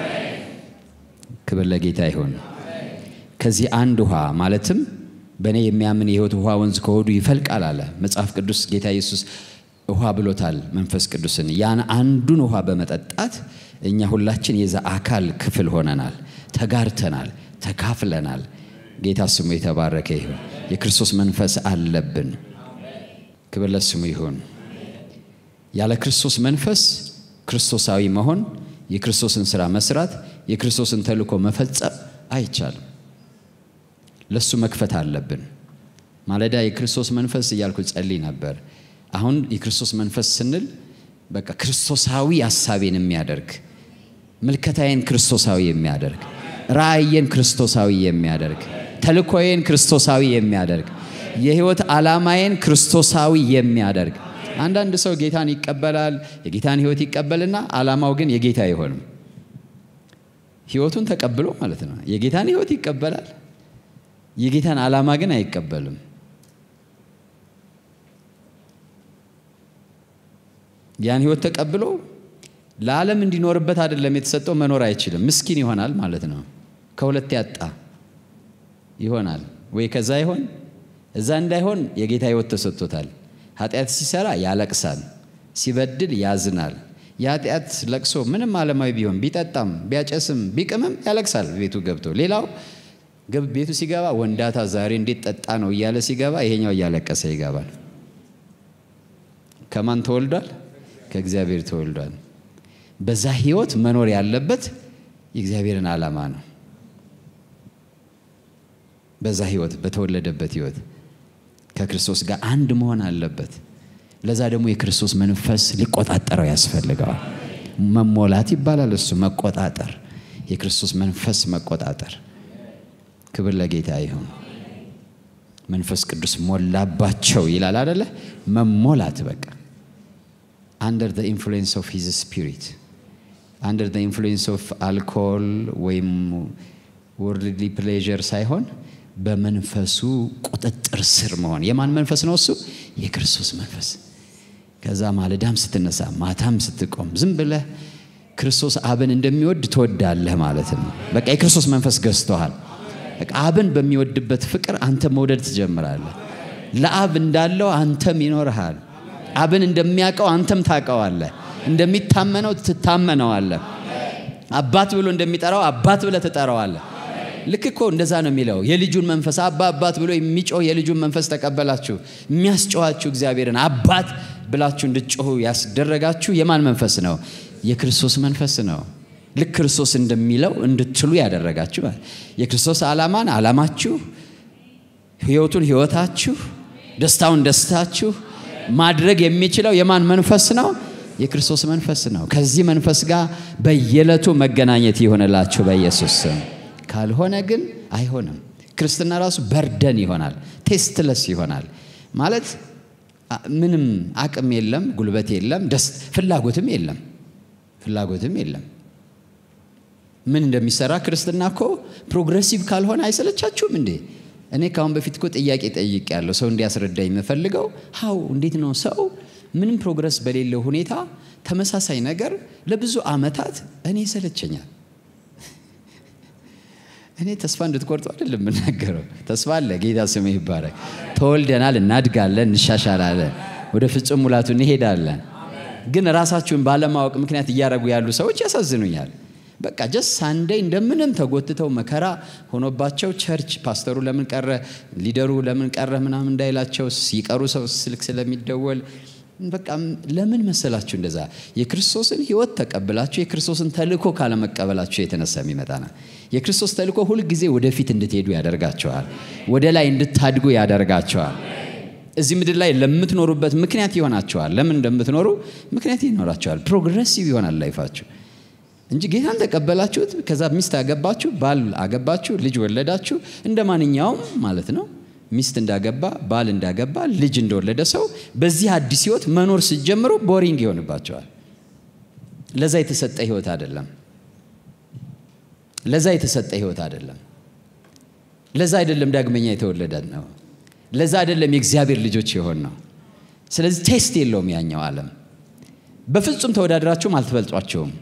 ክብር ለጌታ ይሁን። ከዚህ አንድ ውሃ ማለትም በእኔ የሚያምን የሕይወት ውሃ ወንዝ ከሆዱ ይፈልቃል አለ መጽሐፍ ቅዱስ። ጌታ ኢየሱስ ውሃ ብሎታል መንፈስ ቅዱስን። ያን አንዱን ውሃ በመጠጣት እኛ ሁላችን የዛ አካል ክፍል ሆነናል፣ ተጋርተናል፣ ተካፍለናል። ጌታ ስሙ የተባረከ ይሁን። የክርስቶስ መንፈስ አለብን። ክብር ለስሙ ይሁን። ያለ ክርስቶስ መንፈስ ክርስቶሳዊ መሆን፣ የክርስቶስን ስራ መስራት፣ የክርስቶስን ተልእኮ መፈጸም አይቻልም። ለሱ መክፈት አለብን። ማለዳ የክርስቶስ መንፈስ እያልኩ ጸልይ ነበር። አሁን የክርስቶስ መንፈስ ስንል በቃ ክርስቶሳዊ ሀሳቤን የሚያደርግ ምልከታዬን ክርስቶሳዊ የሚያደርግ ራእዬን ክርስቶሳዊ የሚያደርግ ተልእኮዬን ክርስቶሳዊ የሚያደርግ የህይወት ዓላማዬን ክርስቶሳዊ የሚያደርግ አንዳንድ ሰው ጌታን ይቀበላል፣ የጌታን ህይወት ይቀበልና ዓላማው ግን የጌታ አይሆንም። ህይወቱን ተቀብሎ ማለት ነው። የጌታን ህይወት ይቀበላል፣ የጌታን ዓላማ ግን አይቀበልም። ያን ህይወት ተቀብሎ ለዓለም እንዲኖርበት አይደለም የተሰጠው፣ መኖር አይችልም። ምስኪን ይሆናል ማለት ነው። ከሁለት ያጣ ይሆናል ወይ ከዛ ይሆን እዛ እንዳይሆን የጌታ ህይወት ተሰጥቶታል። ኃጢአት ሲሰራ ያለቅሳል፣ ሲበድል ያዝናል። የኃጢአት ለቅሶ ምንም ዓለማዊ ቢሆን ቢጠጣም ቢያጨስም ቢቅምም ያለቅሳል ቤቱ ገብቶ። ሌላው ቤቱ ሲገባ ወንዳታ ዛሬ እንዴት ጠጣ ነው እያለ ሲገባ፣ ይሄኛው እያለቀሰ ይገባል። ከማን ተወልዷል? ከእግዚአብሔር ተወልዷል። በዛ ህይወት መኖር ያለበት የእግዚአብሔርን ዓላማ ነው። በዛ ህይወት በተወለደበት ህይወት ከክርስቶስ ጋር አንድ መሆን አለበት። ለዛ ደግሞ የክርስቶስ መንፈስ ሊቆጣጠረው ያስፈልገዋል። መሞላት ይባላል እሱ መቆጣጠር፣ የክርስቶስ መንፈስ መቆጣጠር። ክብር ለጌታ ይሁን። መንፈስ ቅዱስ ሞላባቸው ይላል አደለ? መሞላት በቃ አንደር ዘ ኢንፍሉዌንስ ኦፍ ሂዝ ስፒሪት አንደር ዘ ኢንፍሉዌንስ ኦፍ አልኮል ወይም ወርልድሊ ፕሌዥር ሳይሆን በመንፈሱ ቁጥጥር ስር መሆን። የማን መንፈስ ነው እሱ? የክርስቶስ መንፈስ። ከዛ ማለዳም ስትነሳ ማታም ስትቆም ዝም ብለህ ክርስቶስ አብን እንደሚወድ ትወዳለህ ማለት ነው። በቃ የክርስቶስ መንፈስ ገዝቶሃል። በቃ አብን በሚወድበት ፍቅር አንተ መውደድ ትጀምራለህ። ለአብ እንዳለው አንተም ይኖርሃል። አብን እንደሚያውቀው አንተም ታውቀዋለህ። እንደሚታመነው ትታመነዋለህ። አባት ብሎ እንደሚጠራው አባት ብለህ ትጠራዋለህ። ልክ እኮ እንደዛ ነው የሚለው። የልጁን መንፈስ አባ አባት ብሎ የሚጮህ የልጁን መንፈስ ተቀበላችሁ። የሚያስጨዋችሁ እግዚአብሔርን አባት ብላችሁ እንድትጮሁ ያስደረጋችሁ የማን መንፈስ ነው? የክርስቶስ መንፈስ ነው። ልክ ክርስቶስ እንደሚለው እንድትሉ ያደረጋችሁ የክርስቶስ ዓላማን ዓላማችሁ፣ ህይወቱን ህይወታችሁ፣ ደስታውን ደስታችሁ ማድረግ የሚችለው የማን መንፈስ ነው? የክርስቶስ መንፈስ ነው። ከዚህ መንፈስ ጋር በየዕለቱ መገናኘት ይሆንላችሁ በኢየሱስ ስም። ካልሆነ ግን አይሆንም። ክርስትና ራሱ በርደን ይሆናል፣ ቴስትለስ ይሆናል። ማለት ምንም አቅም የለም፣ ጉልበት የለም፣ ደስ ፍላጎትም የለም፣ ፍላጎትም የለም። ምን እንደሚሰራ ክርስትና እኮ ፕሮግሬሲቭ ካልሆነ አይሰለቻችሁም እንዴ? እኔ ከአሁን በፊት እኮ ጥያቄ ጠይቅ ያለው ሰው እንዲያስረዳኝ የምፈልገው ሀው እንዴት ነው ሰው ምንም ፕሮግረስ በሌለው ሁኔታ ተመሳሳይ ነገር ለብዙ ዓመታት እኔ ይሰለቸኛል። እኔ ተስፋ እንድትቆርጡ አይደለም የምናገረው። ተስፋ አለ። ጌታ ስሙ ይባረክ። ተወልደናል፣ እናድጋለን፣ እንሻሻላለን፣ ወደ ፍጹም ሙላቱ እንሄዳለን። ግን ራሳችሁን ባለማወቅ ምክንያት እያደረጉ ያሉ ሰዎች ያሳዝኑኛል። በቃ ጀስ ሳንዴይ እንደምንም ተጎትተው መከራ ሆኖባቸው ቸርች ፓስተሩ ለምን ቀረ፣ ሊደሩ ለምን ቀረ ምናምን እንዳይላቸው ሲቀሩ ሰው ስልክ ስለሚደወል በቃ ለምን መሰላችሁ እንደዛ የክርስቶስን ሕይወት ተቀብላችሁ የክርስቶስን ተልእኮ ካለመቀበላችሁ የተነሳ የሚመጣ ነው። የክርስቶስ ተልእኮ ሁልጊዜ ወደፊት እንድትሄዱ ያደርጋቸዋል። ወደ ላይ እንድታድጉ ያደርጋቸዋል። እዚህ ምድር ላይ ለምትኖሩበት ምክንያት ይሆናቸዋል። ለምን እንደምትኖሩ ምክንያት ይኖራቸዋል። ፕሮግሬሲቭ ይሆናል ላይፋችሁ እንጂ ጌታን ተቀበላችሁት፣ ከዛ ሚስት አገባችሁ፣ ባል አገባችሁ፣ ልጅ ወለዳችሁ፣ እንደ ማንኛውም ማለት ነው ሚስት እንዳገባ ባል እንዳገባ ልጅ እንደወለደ ሰው በዚህ አዲስ ህይወት መኖር ስትጀምሩ ቦሪንግ ይሆንባቸዋል። ለዛ የተሰጠ ህይወት አይደለም። ለዛ የተሰጠ ህይወት አይደለም። ለዛ አይደለም ዳግመኛ የተወለደ ነው። ለዛ አይደለም የእግዚአብሔር ልጆች የሆን ነው። ስለዚህ ቴስት የለውም ያኛው ዓለም። በፍጹም ተወዳድራችሁም አልትበልጧቸውም።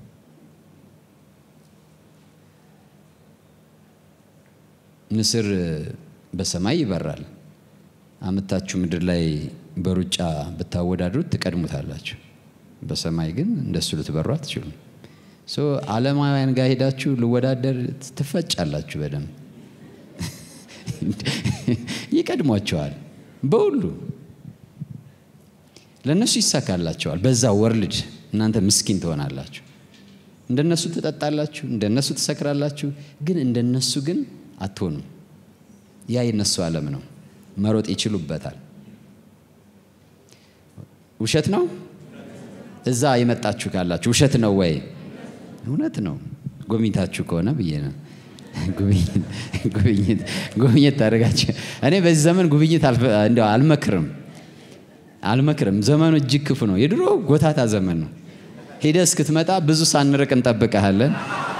ንስር በሰማይ ይበራል። አምታችሁ ምድር ላይ በሩጫ ብታወዳድሩት ትቀድሙታላችሁ። በሰማይ ግን እንደሱ ልትበሩ አትችሉም። ሶ ዓለማውያን ጋር ሄዳችሁ ልወዳደር ትፈጫላችሁ። በደንብ ይቀድሟቸዋል። በሁሉ ለእነሱ ይሳካላቸዋል። በዛ ወርልድ እናንተ ምስኪን ትሆናላችሁ። እንደነሱ ትጠጣላችሁ፣ እንደነሱ ትሰክራላችሁ። ግን እንደነሱ ግን አትሆኑም። ያ የነሱ ዓለም ነው። መሮጥ ይችሉበታል። ውሸት ነው። እዛ የመጣችሁ ካላችሁ ውሸት ነው ወይ? እውነት ነው። ጎብኝታችሁ ከሆነ ብዬ ነው። ጉብኝት ታደርጋችሁ። እኔ በዚህ ዘመን ጉብኝት እንደው አልመክርም አልመክርም። ዘመኑ እጅግ ክፉ ነው። የድሮ ጎታታ ዘመን ነው። ሄደህ እስክትመጣ ብዙ ሳንርቅ እንጠብቀሃለን።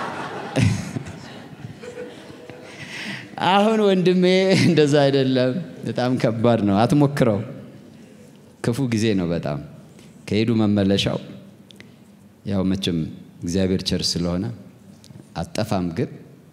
አሁን ወንድሜ እንደዛ አይደለም። በጣም ከባድ ነው። አትሞክረው። ክፉ ጊዜ ነው በጣም ከሄዱ መመለሻው ያው መቼም እግዚአብሔር ቸር ስለሆነ አጠፋም። ግን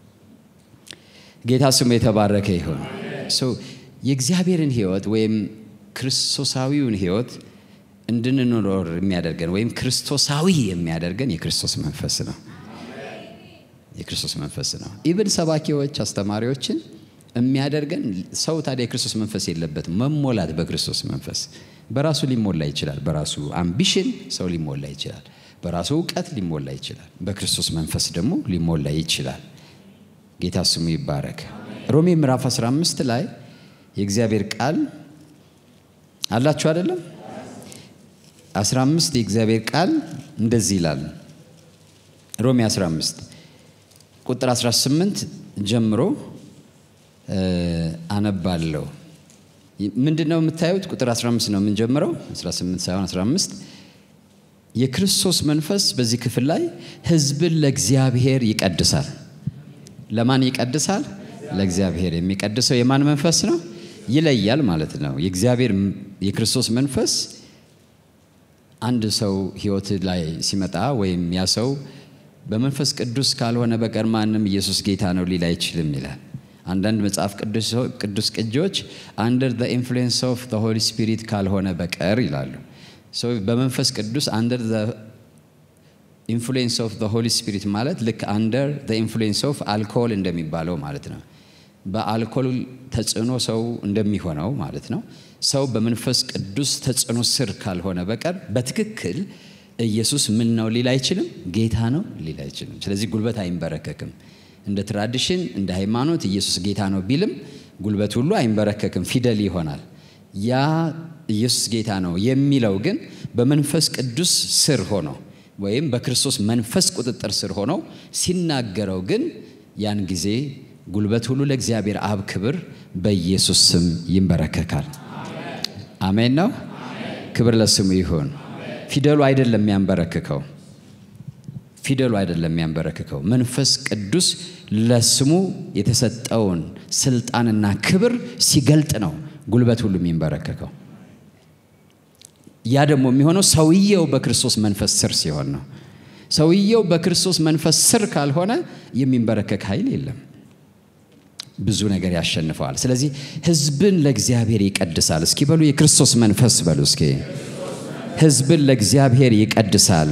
ጌታ ስሙ የተባረከ ይሁን። የእግዚአብሔርን ሕይወት ወይም ክርስቶሳዊውን ሕይወት እንድንኖር የሚያደርገን ወይም ክርስቶሳዊ የሚያደርገን የክርስቶስ መንፈስ ነው። የክርስቶስ መንፈስ ነው። ኢብን ሰባኪዎች፣ አስተማሪዎችን የሚያደርገን ሰው ታዲያ የክርስቶስ መንፈስ የለበትም። መሞላት በክርስቶስ መንፈስ በራሱ ሊሞላ ይችላል። በራሱ አምቢሽን ሰው ሊሞላ ይችላል። በራሱ እውቀት ሊሞላ ይችላል። በክርስቶስ መንፈስ ደግሞ ሊሞላ ይችላል። ጌታ ስሙ ይባረክ። ሮሜ ምዕራፍ 15 ላይ የእግዚአብሔር ቃል አላችሁ አይደለም? 15 የእግዚአብሔር ቃል እንደዚህ ይላል። ሮሜ 15 ቁጥር 18 ጀምሮ አነባለሁ። ምንድን ነው የምታዩት? ቁጥር 15 ነው የምንጀምረው፣ 18 ሳይሆን 15። የክርስቶስ መንፈስ በዚህ ክፍል ላይ ሕዝብን ለእግዚአብሔር ይቀድሳል። ለማን ይቀድሳል? ለእግዚአብሔር። የሚቀድሰው የማን መንፈስ ነው? ይለያል ማለት ነው። የእግዚአብሔር የክርስቶስ መንፈስ አንድ ሰው ሕይወት ላይ ሲመጣ ወይም ያ ሰው በመንፈስ ቅዱስ ካልሆነ በቀር ማንም ኢየሱስ ጌታ ነው ሊል አይችልም ይላል። አንዳንድ መጽሐፍ ቅዱስ ቅጂዎች አንደር ዘ ኢንፍሉዌንስ ኦፍ ዘ ሆሊ ስፒሪት ካልሆነ በቀር ይላሉ። በመንፈስ ቅዱስ አንደር ዘ ኢንፍሉዌንስ ኦፍ ዘ ሆሊ ስፒሪት ማለት ልክ አንደር ዘ ኢንፍሉዌንስ ኦፍ አልኮል እንደሚባለው ማለት ነው። በአልኮል ተጽዕኖ ሰው እንደሚሆነው ማለት ነው። ሰው በመንፈስ ቅዱስ ተጽዕኖ ስር ካልሆነ በቀር በትክክል ኢየሱስ ምን ነው ሊል አይችልም። ጌታ ነው ሊል አይችልም። ስለዚህ ጉልበት አይንበረከክም። እንደ ትራዲሽን እንደ ሃይማኖት ኢየሱስ ጌታ ነው ቢልም ጉልበት ሁሉ አይንበረከክም፣ ፊደል ይሆናል። ያ ኢየሱስ ጌታ ነው የሚለው ግን በመንፈስ ቅዱስ ስር ሆኖ ወይም በክርስቶስ መንፈስ ቁጥጥር ስር ሆኖ ሲናገረው ግን ያን ጊዜ ጉልበት ሁሉ ለእግዚአብሔር አብ ክብር በኢየሱስ ስም ይንበረከካል። አሜን ነው። ክብር ለስሙ ይሁን። ፊደሉ አይደለም የሚያንበረክከው ፊደሉ አይደለም የሚያንበረክከው። መንፈስ ቅዱስ ለስሙ የተሰጠውን ስልጣንና ክብር ሲገልጥ ነው ጉልበት ሁሉ የሚንበረከከው። ያ ደግሞ የሚሆነው ሰውየው በክርስቶስ መንፈስ ስር ሲሆን ነው። ሰውየው በክርስቶስ መንፈስ ስር ካልሆነ የሚንበረከክ ኃይል የለም። ብዙ ነገር ያሸንፈዋል። ስለዚህ ሕዝብን ለእግዚአብሔር ይቀድሳል። እስኪ በሉ የክርስቶስ መንፈስ በሉ እስኪ ሕዝብን ለእግዚአብሔር ይቀድሳል።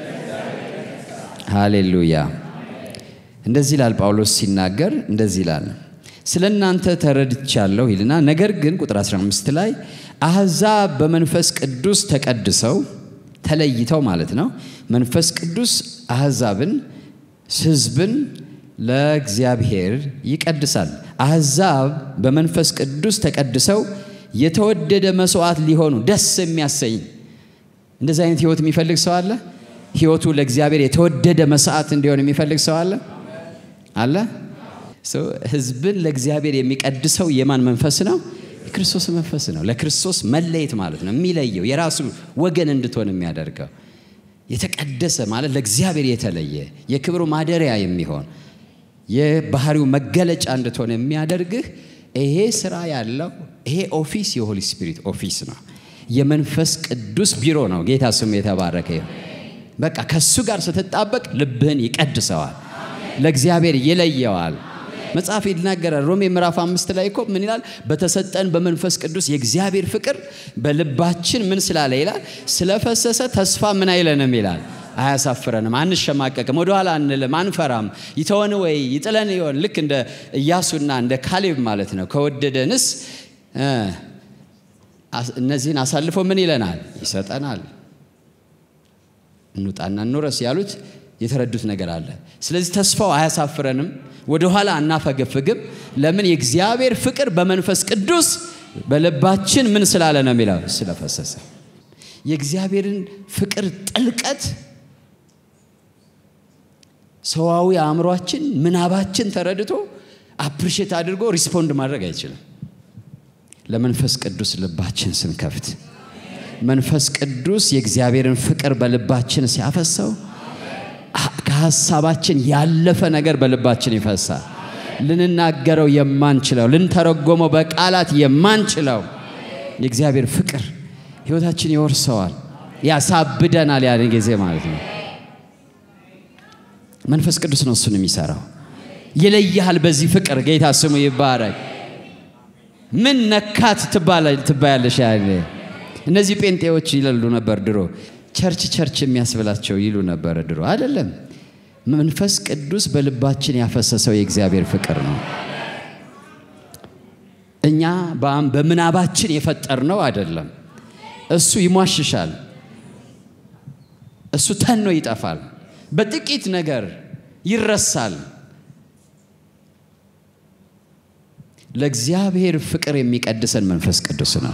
ሃሌሉያ። እንደዚህ ይላል ጳውሎስ ሲናገር እንደዚህ ይላል፣ ስለ እናንተ ተረድቻለሁ ይልና ነገር ግን ቁጥር 15 ላይ አሕዛብ በመንፈስ ቅዱስ ተቀድሰው ተለይተው ማለት ነው። መንፈስ ቅዱስ አሕዛብን ሕዝብን ለእግዚአብሔር ይቀድሳል። አሕዛብ በመንፈስ ቅዱስ ተቀድሰው የተወደደ መስዋዕት ሊሆኑ ደስ የሚያሰኝ እንደዚህ አይነት ህይወት የሚፈልግ ሰው አለ? ህይወቱ ለእግዚአብሔር የተወደደ መስዋዕት እንዲሆን የሚፈልግ ሰው አለ አለ? ህዝብን ለእግዚአብሔር የሚቀድሰው የማን መንፈስ ነው? የክርስቶስ መንፈስ ነው። ለክርስቶስ መለየት ማለት ነው። የሚለየው የራሱ ወገን እንድትሆን የሚያደርገው የተቀደሰ ማለት ለእግዚአብሔር የተለየ የክብሩ ማደሪያ የሚሆን የባህሪው መገለጫ እንድትሆን የሚያደርግህ ይሄ ስራ ያለው ይሄ ኦፊስ የሆሊ ስፒሪት ኦፊስ ነው። የመንፈስ ቅዱስ ቢሮ ነው። ጌታ ስሙ የተባረከ ይሁን። በቃ ከሱ ጋር ስትጣበቅ ልብህን ይቀድሰዋል፣ ለእግዚአብሔር ይለየዋል። መጽሐፍ ይናገራል። ሮሜ ምዕራፍ አምስት ላይ እኮ ምን ይላል? በተሰጠን በመንፈስ ቅዱስ የእግዚአብሔር ፍቅር በልባችን ምን ስላለ ይላል? ስለፈሰሰ ተስፋ ምን አይለንም ይላል አያሳፍረንም፣ አንሸማቀቅም፣ ወደኋላ አንልም፣ አንፈራም። ይተወን ወይ ይጥለን ይሆን? ልክ እንደ ኢያሱና እንደ ካሌብ ማለት ነው። ከወደደንስ እነዚህን አሳልፎ ምን ይለናል? ይሰጠናል። እንውጣና እንውረስ ያሉት የተረዱት ነገር አለ። ስለዚህ ተስፋው አያሳፍረንም፣ ወደኋላ አናፈገፍግም። ለምን? የእግዚአብሔር ፍቅር በመንፈስ ቅዱስ በልባችን ምን ስላለ ነው የሚለው ስለፈሰሰ። የእግዚአብሔርን ፍቅር ጥልቀት ሰዋዊ አእምሯችን ምናባችን ተረድቶ አፕሪሼት አድርጎ ሪስፖንድ ማድረግ አይችልም። ለመንፈስ ቅዱስ ልባችን ስንከፍት መንፈስ ቅዱስ የእግዚአብሔርን ፍቅር በልባችን ሲያፈሰው ከሀሳባችን ያለፈ ነገር በልባችን ይፈሳል። ልንናገረው የማንችለው ልንተረጎመው በቃላት የማንችለው የእግዚአብሔር ፍቅር ሕይወታችን ይወርሰዋል፣ ያሳብደናል። ያን ጊዜ ማለት ነው። መንፈስ ቅዱስ ነው እሱን የሚሰራው። ይለይሃል በዚህ ፍቅር። ጌታ ስሙ ይባረክ። ምን ነካት ትባያለሽ? ያለ እነዚህ ጴንጤዎች ይለሉ ነበር ድሮ። ቸርች ቸርች የሚያስብላቸው ይሉ ነበር ድሮ። አይደለም፣ መንፈስ ቅዱስ በልባችን ያፈሰሰው የእግዚአብሔር ፍቅር ነው። እኛ በምናባችን የፈጠርነው አይደለም። እሱ ይሟሽሻል። እሱ ተኖ ይጠፋል። በጥቂት ነገር ይረሳል። ለእግዚአብሔር ፍቅር የሚቀድሰን መንፈስ ቅዱስ ነው።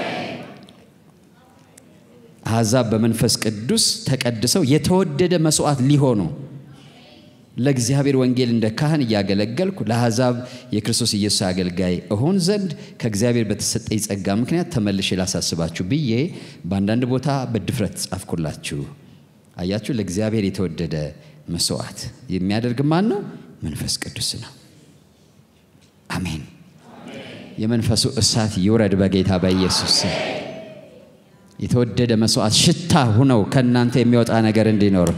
አሕዛብ በመንፈስ ቅዱስ ተቀድሰው የተወደደ መስዋዕት ሊሆኑ ለእግዚአብሔር ወንጌል እንደ ካህን እያገለገልኩ ለአሕዛብ የክርስቶስ ኢየሱስ አገልጋይ እሆን ዘንድ ከእግዚአብሔር በተሰጠኝ ጸጋ ምክንያት ተመልሼ ላሳስባችሁ ብዬ በአንዳንድ ቦታ በድፍረት ጻፍኩላችሁ። አያችሁ፣ ለእግዚአብሔር የተወደደ መስዋዕት የሚያደርግ ማን ነው? መንፈስ ቅዱስ ነው። አሜን። የመንፈሱ እሳት ይውረድ በጌታ በኢየሱስ ስም። የተወደደ መስዋዕት ሽታ ሁነው ከእናንተ የሚወጣ ነገር እንዲኖር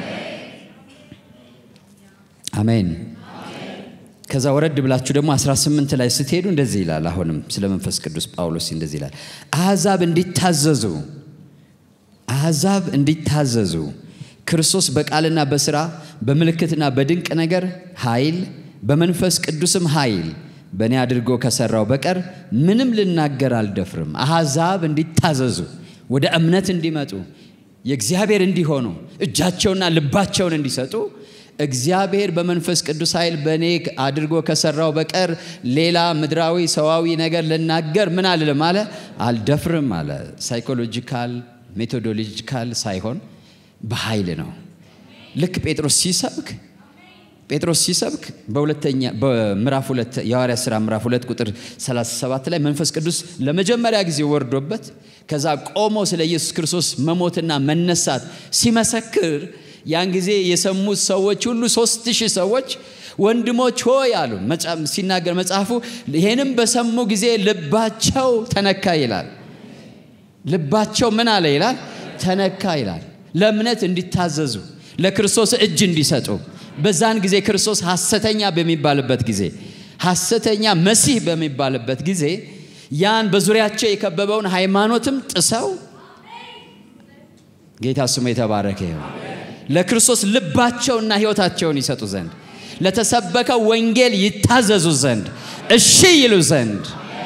አሜን። ከዛ ወረድ ብላችሁ ደግሞ 18 ላይ ስትሄዱ እንደዚህ ይላል። አሁንም ስለ መንፈስ ቅዱስ ጳውሎስ እንደዚህ ይላል፣ አሕዛብ እንዲታዘዙ አሕዛብ እንዲታዘዙ ክርስቶስ በቃልና በሥራ በምልክትና በድንቅ ነገር ኃይል በመንፈስ ቅዱስም ኃይል በእኔ አድርጎ ከሠራው በቀር ምንም ልናገር አልደፍርም። አሕዛብ እንዲታዘዙ ወደ እምነት እንዲመጡ የእግዚአብሔር እንዲሆኑ እጃቸውና ልባቸውን እንዲሰጡ እግዚአብሔር በመንፈስ ቅዱስ ኃይል በእኔ አድርጎ ከሠራው በቀር ሌላ ምድራዊ ሰዋዊ ነገር ልናገር ምን አልልም አለ አልደፍርም አለ። ሳይኮሎጂካል ሜቶዶሎጂካል ሳይሆን በኃይል ነው። ልክ ጴጥሮስ ሲሰብክ ጴጥሮስ ሲሰብክ በሁለተኛ በምዕራፍ ሁለት የሐዋርያት ሥራ ምዕራፍ ሁለት ቁጥር 37 ላይ መንፈስ ቅዱስ ለመጀመሪያ ጊዜ ወርዶበት ከዛ ቆሞ ስለ ኢየሱስ ክርስቶስ መሞትና መነሳት ሲመሰክር ያን ጊዜ የሰሙት ሰዎች ሁሉ ሶስት ሺህ ሰዎች ወንድሞች ሆይ አሉ። ሲናገር መጽሐፉ ይሄንም በሰሙ ጊዜ ልባቸው ተነካ ይላል። ልባቸው ምን አለ ይላል? ተነካ ይላል። ለእምነት እንዲታዘዙ ለክርስቶስ እጅ እንዲሰጡ በዛን ጊዜ ክርስቶስ ሐሰተኛ በሚባልበት ጊዜ ሐሰተኛ መሲህ በሚባልበት ጊዜ ያን በዙሪያቸው የከበበውን ሃይማኖትም ጥሰው ጌታ ስሙ የተባረከ ይሁን ለክርስቶስ ልባቸውና ሕይወታቸውን ይሰጡ ዘንድ ለተሰበከው ወንጌል ይታዘዙ ዘንድ እሺ ይሉ ዘንድ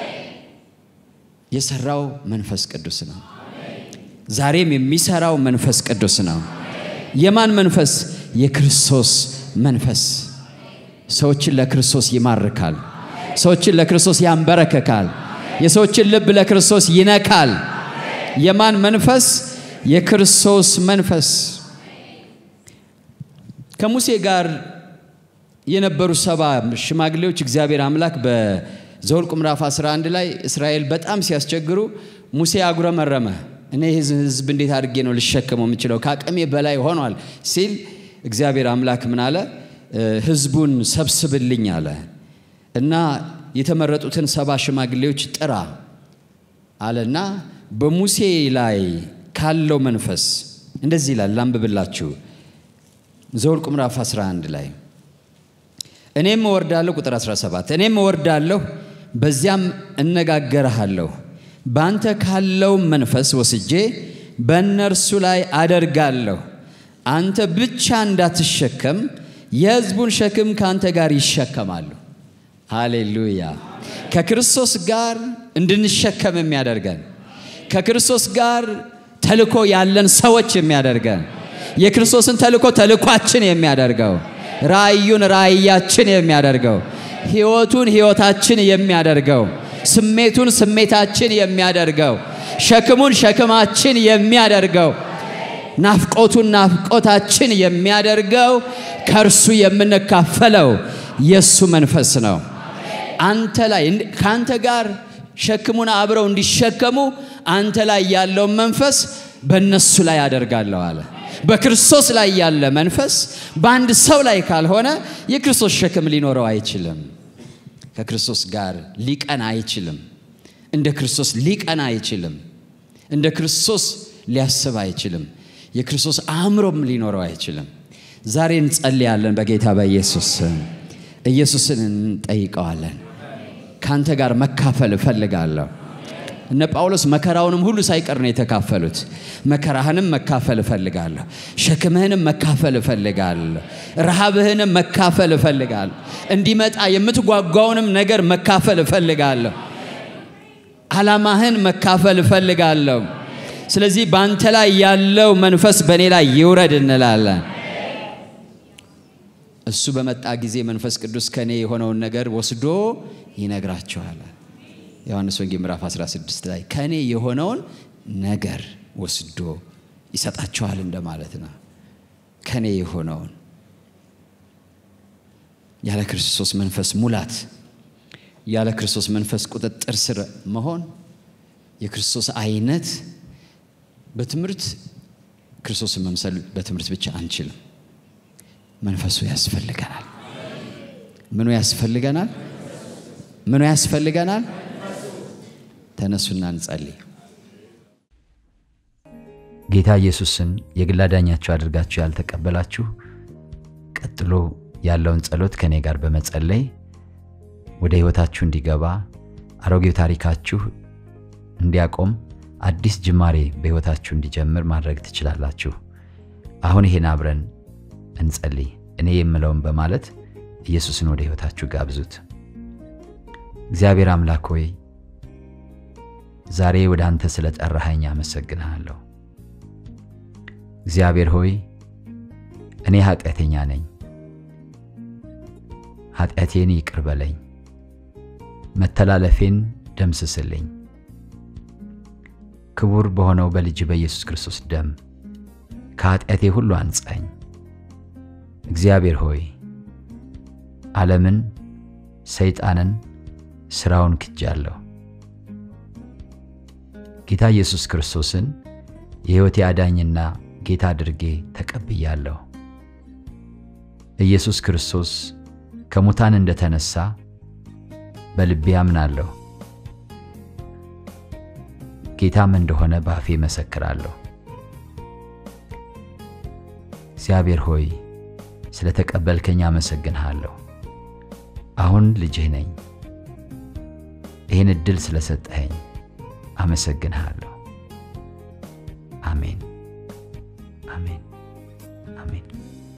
የሰራው መንፈስ ቅዱስ ነው። ዛሬም የሚሰራው መንፈስ ቅዱስ ነው። የማን መንፈስ? የክርስቶስ መንፈስ ሰዎችን ለክርስቶስ ይማርካል። ሰዎችን ለክርስቶስ ያንበረከካል። የሰዎችን ልብ ለክርስቶስ ይነካል። የማን መንፈስ? የክርስቶስ መንፈስ። ከሙሴ ጋር የነበሩ ሰባ ሽማግሌዎች እግዚአብሔር አምላክ በዘኍልቍ ምዕራፍ 11 ላይ እስራኤል በጣም ሲያስቸግሩ ሙሴ አጉረመረመ። እኔ ሕዝብ እንዴት አድርጌ ነው ልሸከመው የምችለው? ከአቅሜ በላይ ሆኗል ሲል እግዚአብሔር አምላክ ምን አለ? ሕዝቡን ሰብስብልኝ አለ እና የተመረጡትን ሰባ ሽማግሌዎች ጥራ አለና በሙሴ ላይ ካለው መንፈስ እንደዚህ ይላል። ላንብብላችሁ ዘኍልቍ ምዕራፍ 11 ላይ እኔም እወርዳለሁ፣ ቁጥር 17 እኔም እወርዳለሁ፣ በዚያም እነጋገርሃለሁ በአንተ ካለው መንፈስ ወስጄ በእነርሱ ላይ አደርጋለሁ። አንተ ብቻ እንዳትሸከም የሕዝቡን ሸክም ከአንተ ጋር ይሸከማሉ። ሃሌሉያ! ከክርስቶስ ጋር እንድንሸከም የሚያደርገን ከክርስቶስ ጋር ተልኮ ያለን ሰዎች የሚያደርገን የክርስቶስን ተልኮ ተልኳችን የሚያደርገው ራእዩን ራእያችን የሚያደርገው ሕይወቱን ሕይወታችን የሚያደርገው ስሜቱን ስሜታችን የሚያደርገው ሸክሙን ሸክማችን የሚያደርገው ናፍቆቱን ናፍቆታችን የሚያደርገው ከእርሱ የምንካፈለው የእሱ መንፈስ ነው። አንተ ላይ ከአንተ ጋር ሸክሙን አብረው እንዲሸከሙ አንተ ላይ ያለውን መንፈስ በእነሱ ላይ አደርጋለሁ አለ። በክርስቶስ ላይ ያለ መንፈስ በአንድ ሰው ላይ ካልሆነ የክርስቶስ ሸክም ሊኖረው አይችልም። ከክርስቶስ ጋር ሊቀና አይችልም። እንደ ክርስቶስ ሊቀና አይችልም። እንደ ክርስቶስ ሊያስብ አይችልም። የክርስቶስ አእምሮም ሊኖረው አይችልም። ዛሬ እንጸልያለን በጌታ በኢየሱስ ስም። ኢየሱስን እንጠይቀዋለን። ከአንተ ጋር መካፈል እፈልጋለሁ። እነ ጳውሎስ መከራውንም ሁሉ ሳይቀር ነው የተካፈሉት። መከራህንም መካፈል እፈልጋለሁ፣ ሸክምህንም መካፈል እፈልጋለሁ፣ ረሃብህንም መካፈል እፈልጋለሁ፣ እንዲመጣ የምትጓጓውንም ነገር መካፈል እፈልጋለሁ፣ ዓላማህን መካፈል እፈልጋለሁ። ስለዚህ በአንተ ላይ ያለው መንፈስ በእኔ ላይ ይውረድ እንላለን። እሱ በመጣ ጊዜ መንፈስ ቅዱስ ከእኔ የሆነውን ነገር ወስዶ ይነግራቸዋል። ዮሐንስ ወንጌል ምዕራፍ 16 ላይ ከእኔ የሆነውን ነገር ወስዶ ይሰጣቸዋል እንደማለት ነው። ከእኔ የሆነውን ያለ ክርስቶስ መንፈስ ሙላት፣ ያለ ክርስቶስ መንፈስ ቁጥጥር ስር መሆን፣ የክርስቶስ አይነት በትምህርት ክርስቶስን መምሰል በትምህርት ብቻ አንችልም። መንፈሱ ያስፈልገናል። ምኑ ያስፈልገናል? ምኑ ያስፈልገናል? ተነሱና እንጸልይ። ጌታ ኢየሱስን የግል አዳኛችሁ አድርጋችሁ ያልተቀበላችሁ ቀጥሎ ያለውን ጸሎት ከእኔ ጋር በመጸለይ ወደ ሕይወታችሁ እንዲገባ አሮጌው ታሪካችሁ እንዲያቆም አዲስ ጅማሬ በሕይወታችሁ እንዲጀምር ማድረግ ትችላላችሁ። አሁን ይሄን አብረን እንጸልይ። እኔ የምለውን በማለት ኢየሱስን ወደ ሕይወታችሁ ጋብዙት። እግዚአብሔር አምላክ ሆይ ዛሬ ወደ አንተ ስለ ጠራኸኝ አመሰግንሃለሁ። እግዚአብሔር ሆይ እኔ ኃጢአተኛ ነኝ፣ ኃጢአቴን ይቅር በለኝ፣ መተላለፌን ደምስስልኝ። ክቡር በሆነው በልጅ በኢየሱስ ክርስቶስ ደም ከኃጢአቴ ሁሉ አንጻኝ። እግዚአብሔር ሆይ ዓለምን፣ ሰይጣንን፣ ሥራውን ክጃለሁ። ጌታ ኢየሱስ ክርስቶስን የሕይወቴ አዳኝና ጌታ አድርጌ ተቀብያለሁ። ኢየሱስ ክርስቶስ ከሙታን እንደተነሳ በልቤ አምናለሁ። ጌታም እንደሆነ በአፌ መሰክራለሁ። እግዚአብሔር ሆይ ስለ ተቀበልከኝ አመሰግንሃለሁ። አሁን ልጅህ ነኝ። ይህን ዕድል ስለሰጠኸኝ አመሰግንሃለሁ። አሜን፣ አሜን፣ አሜን።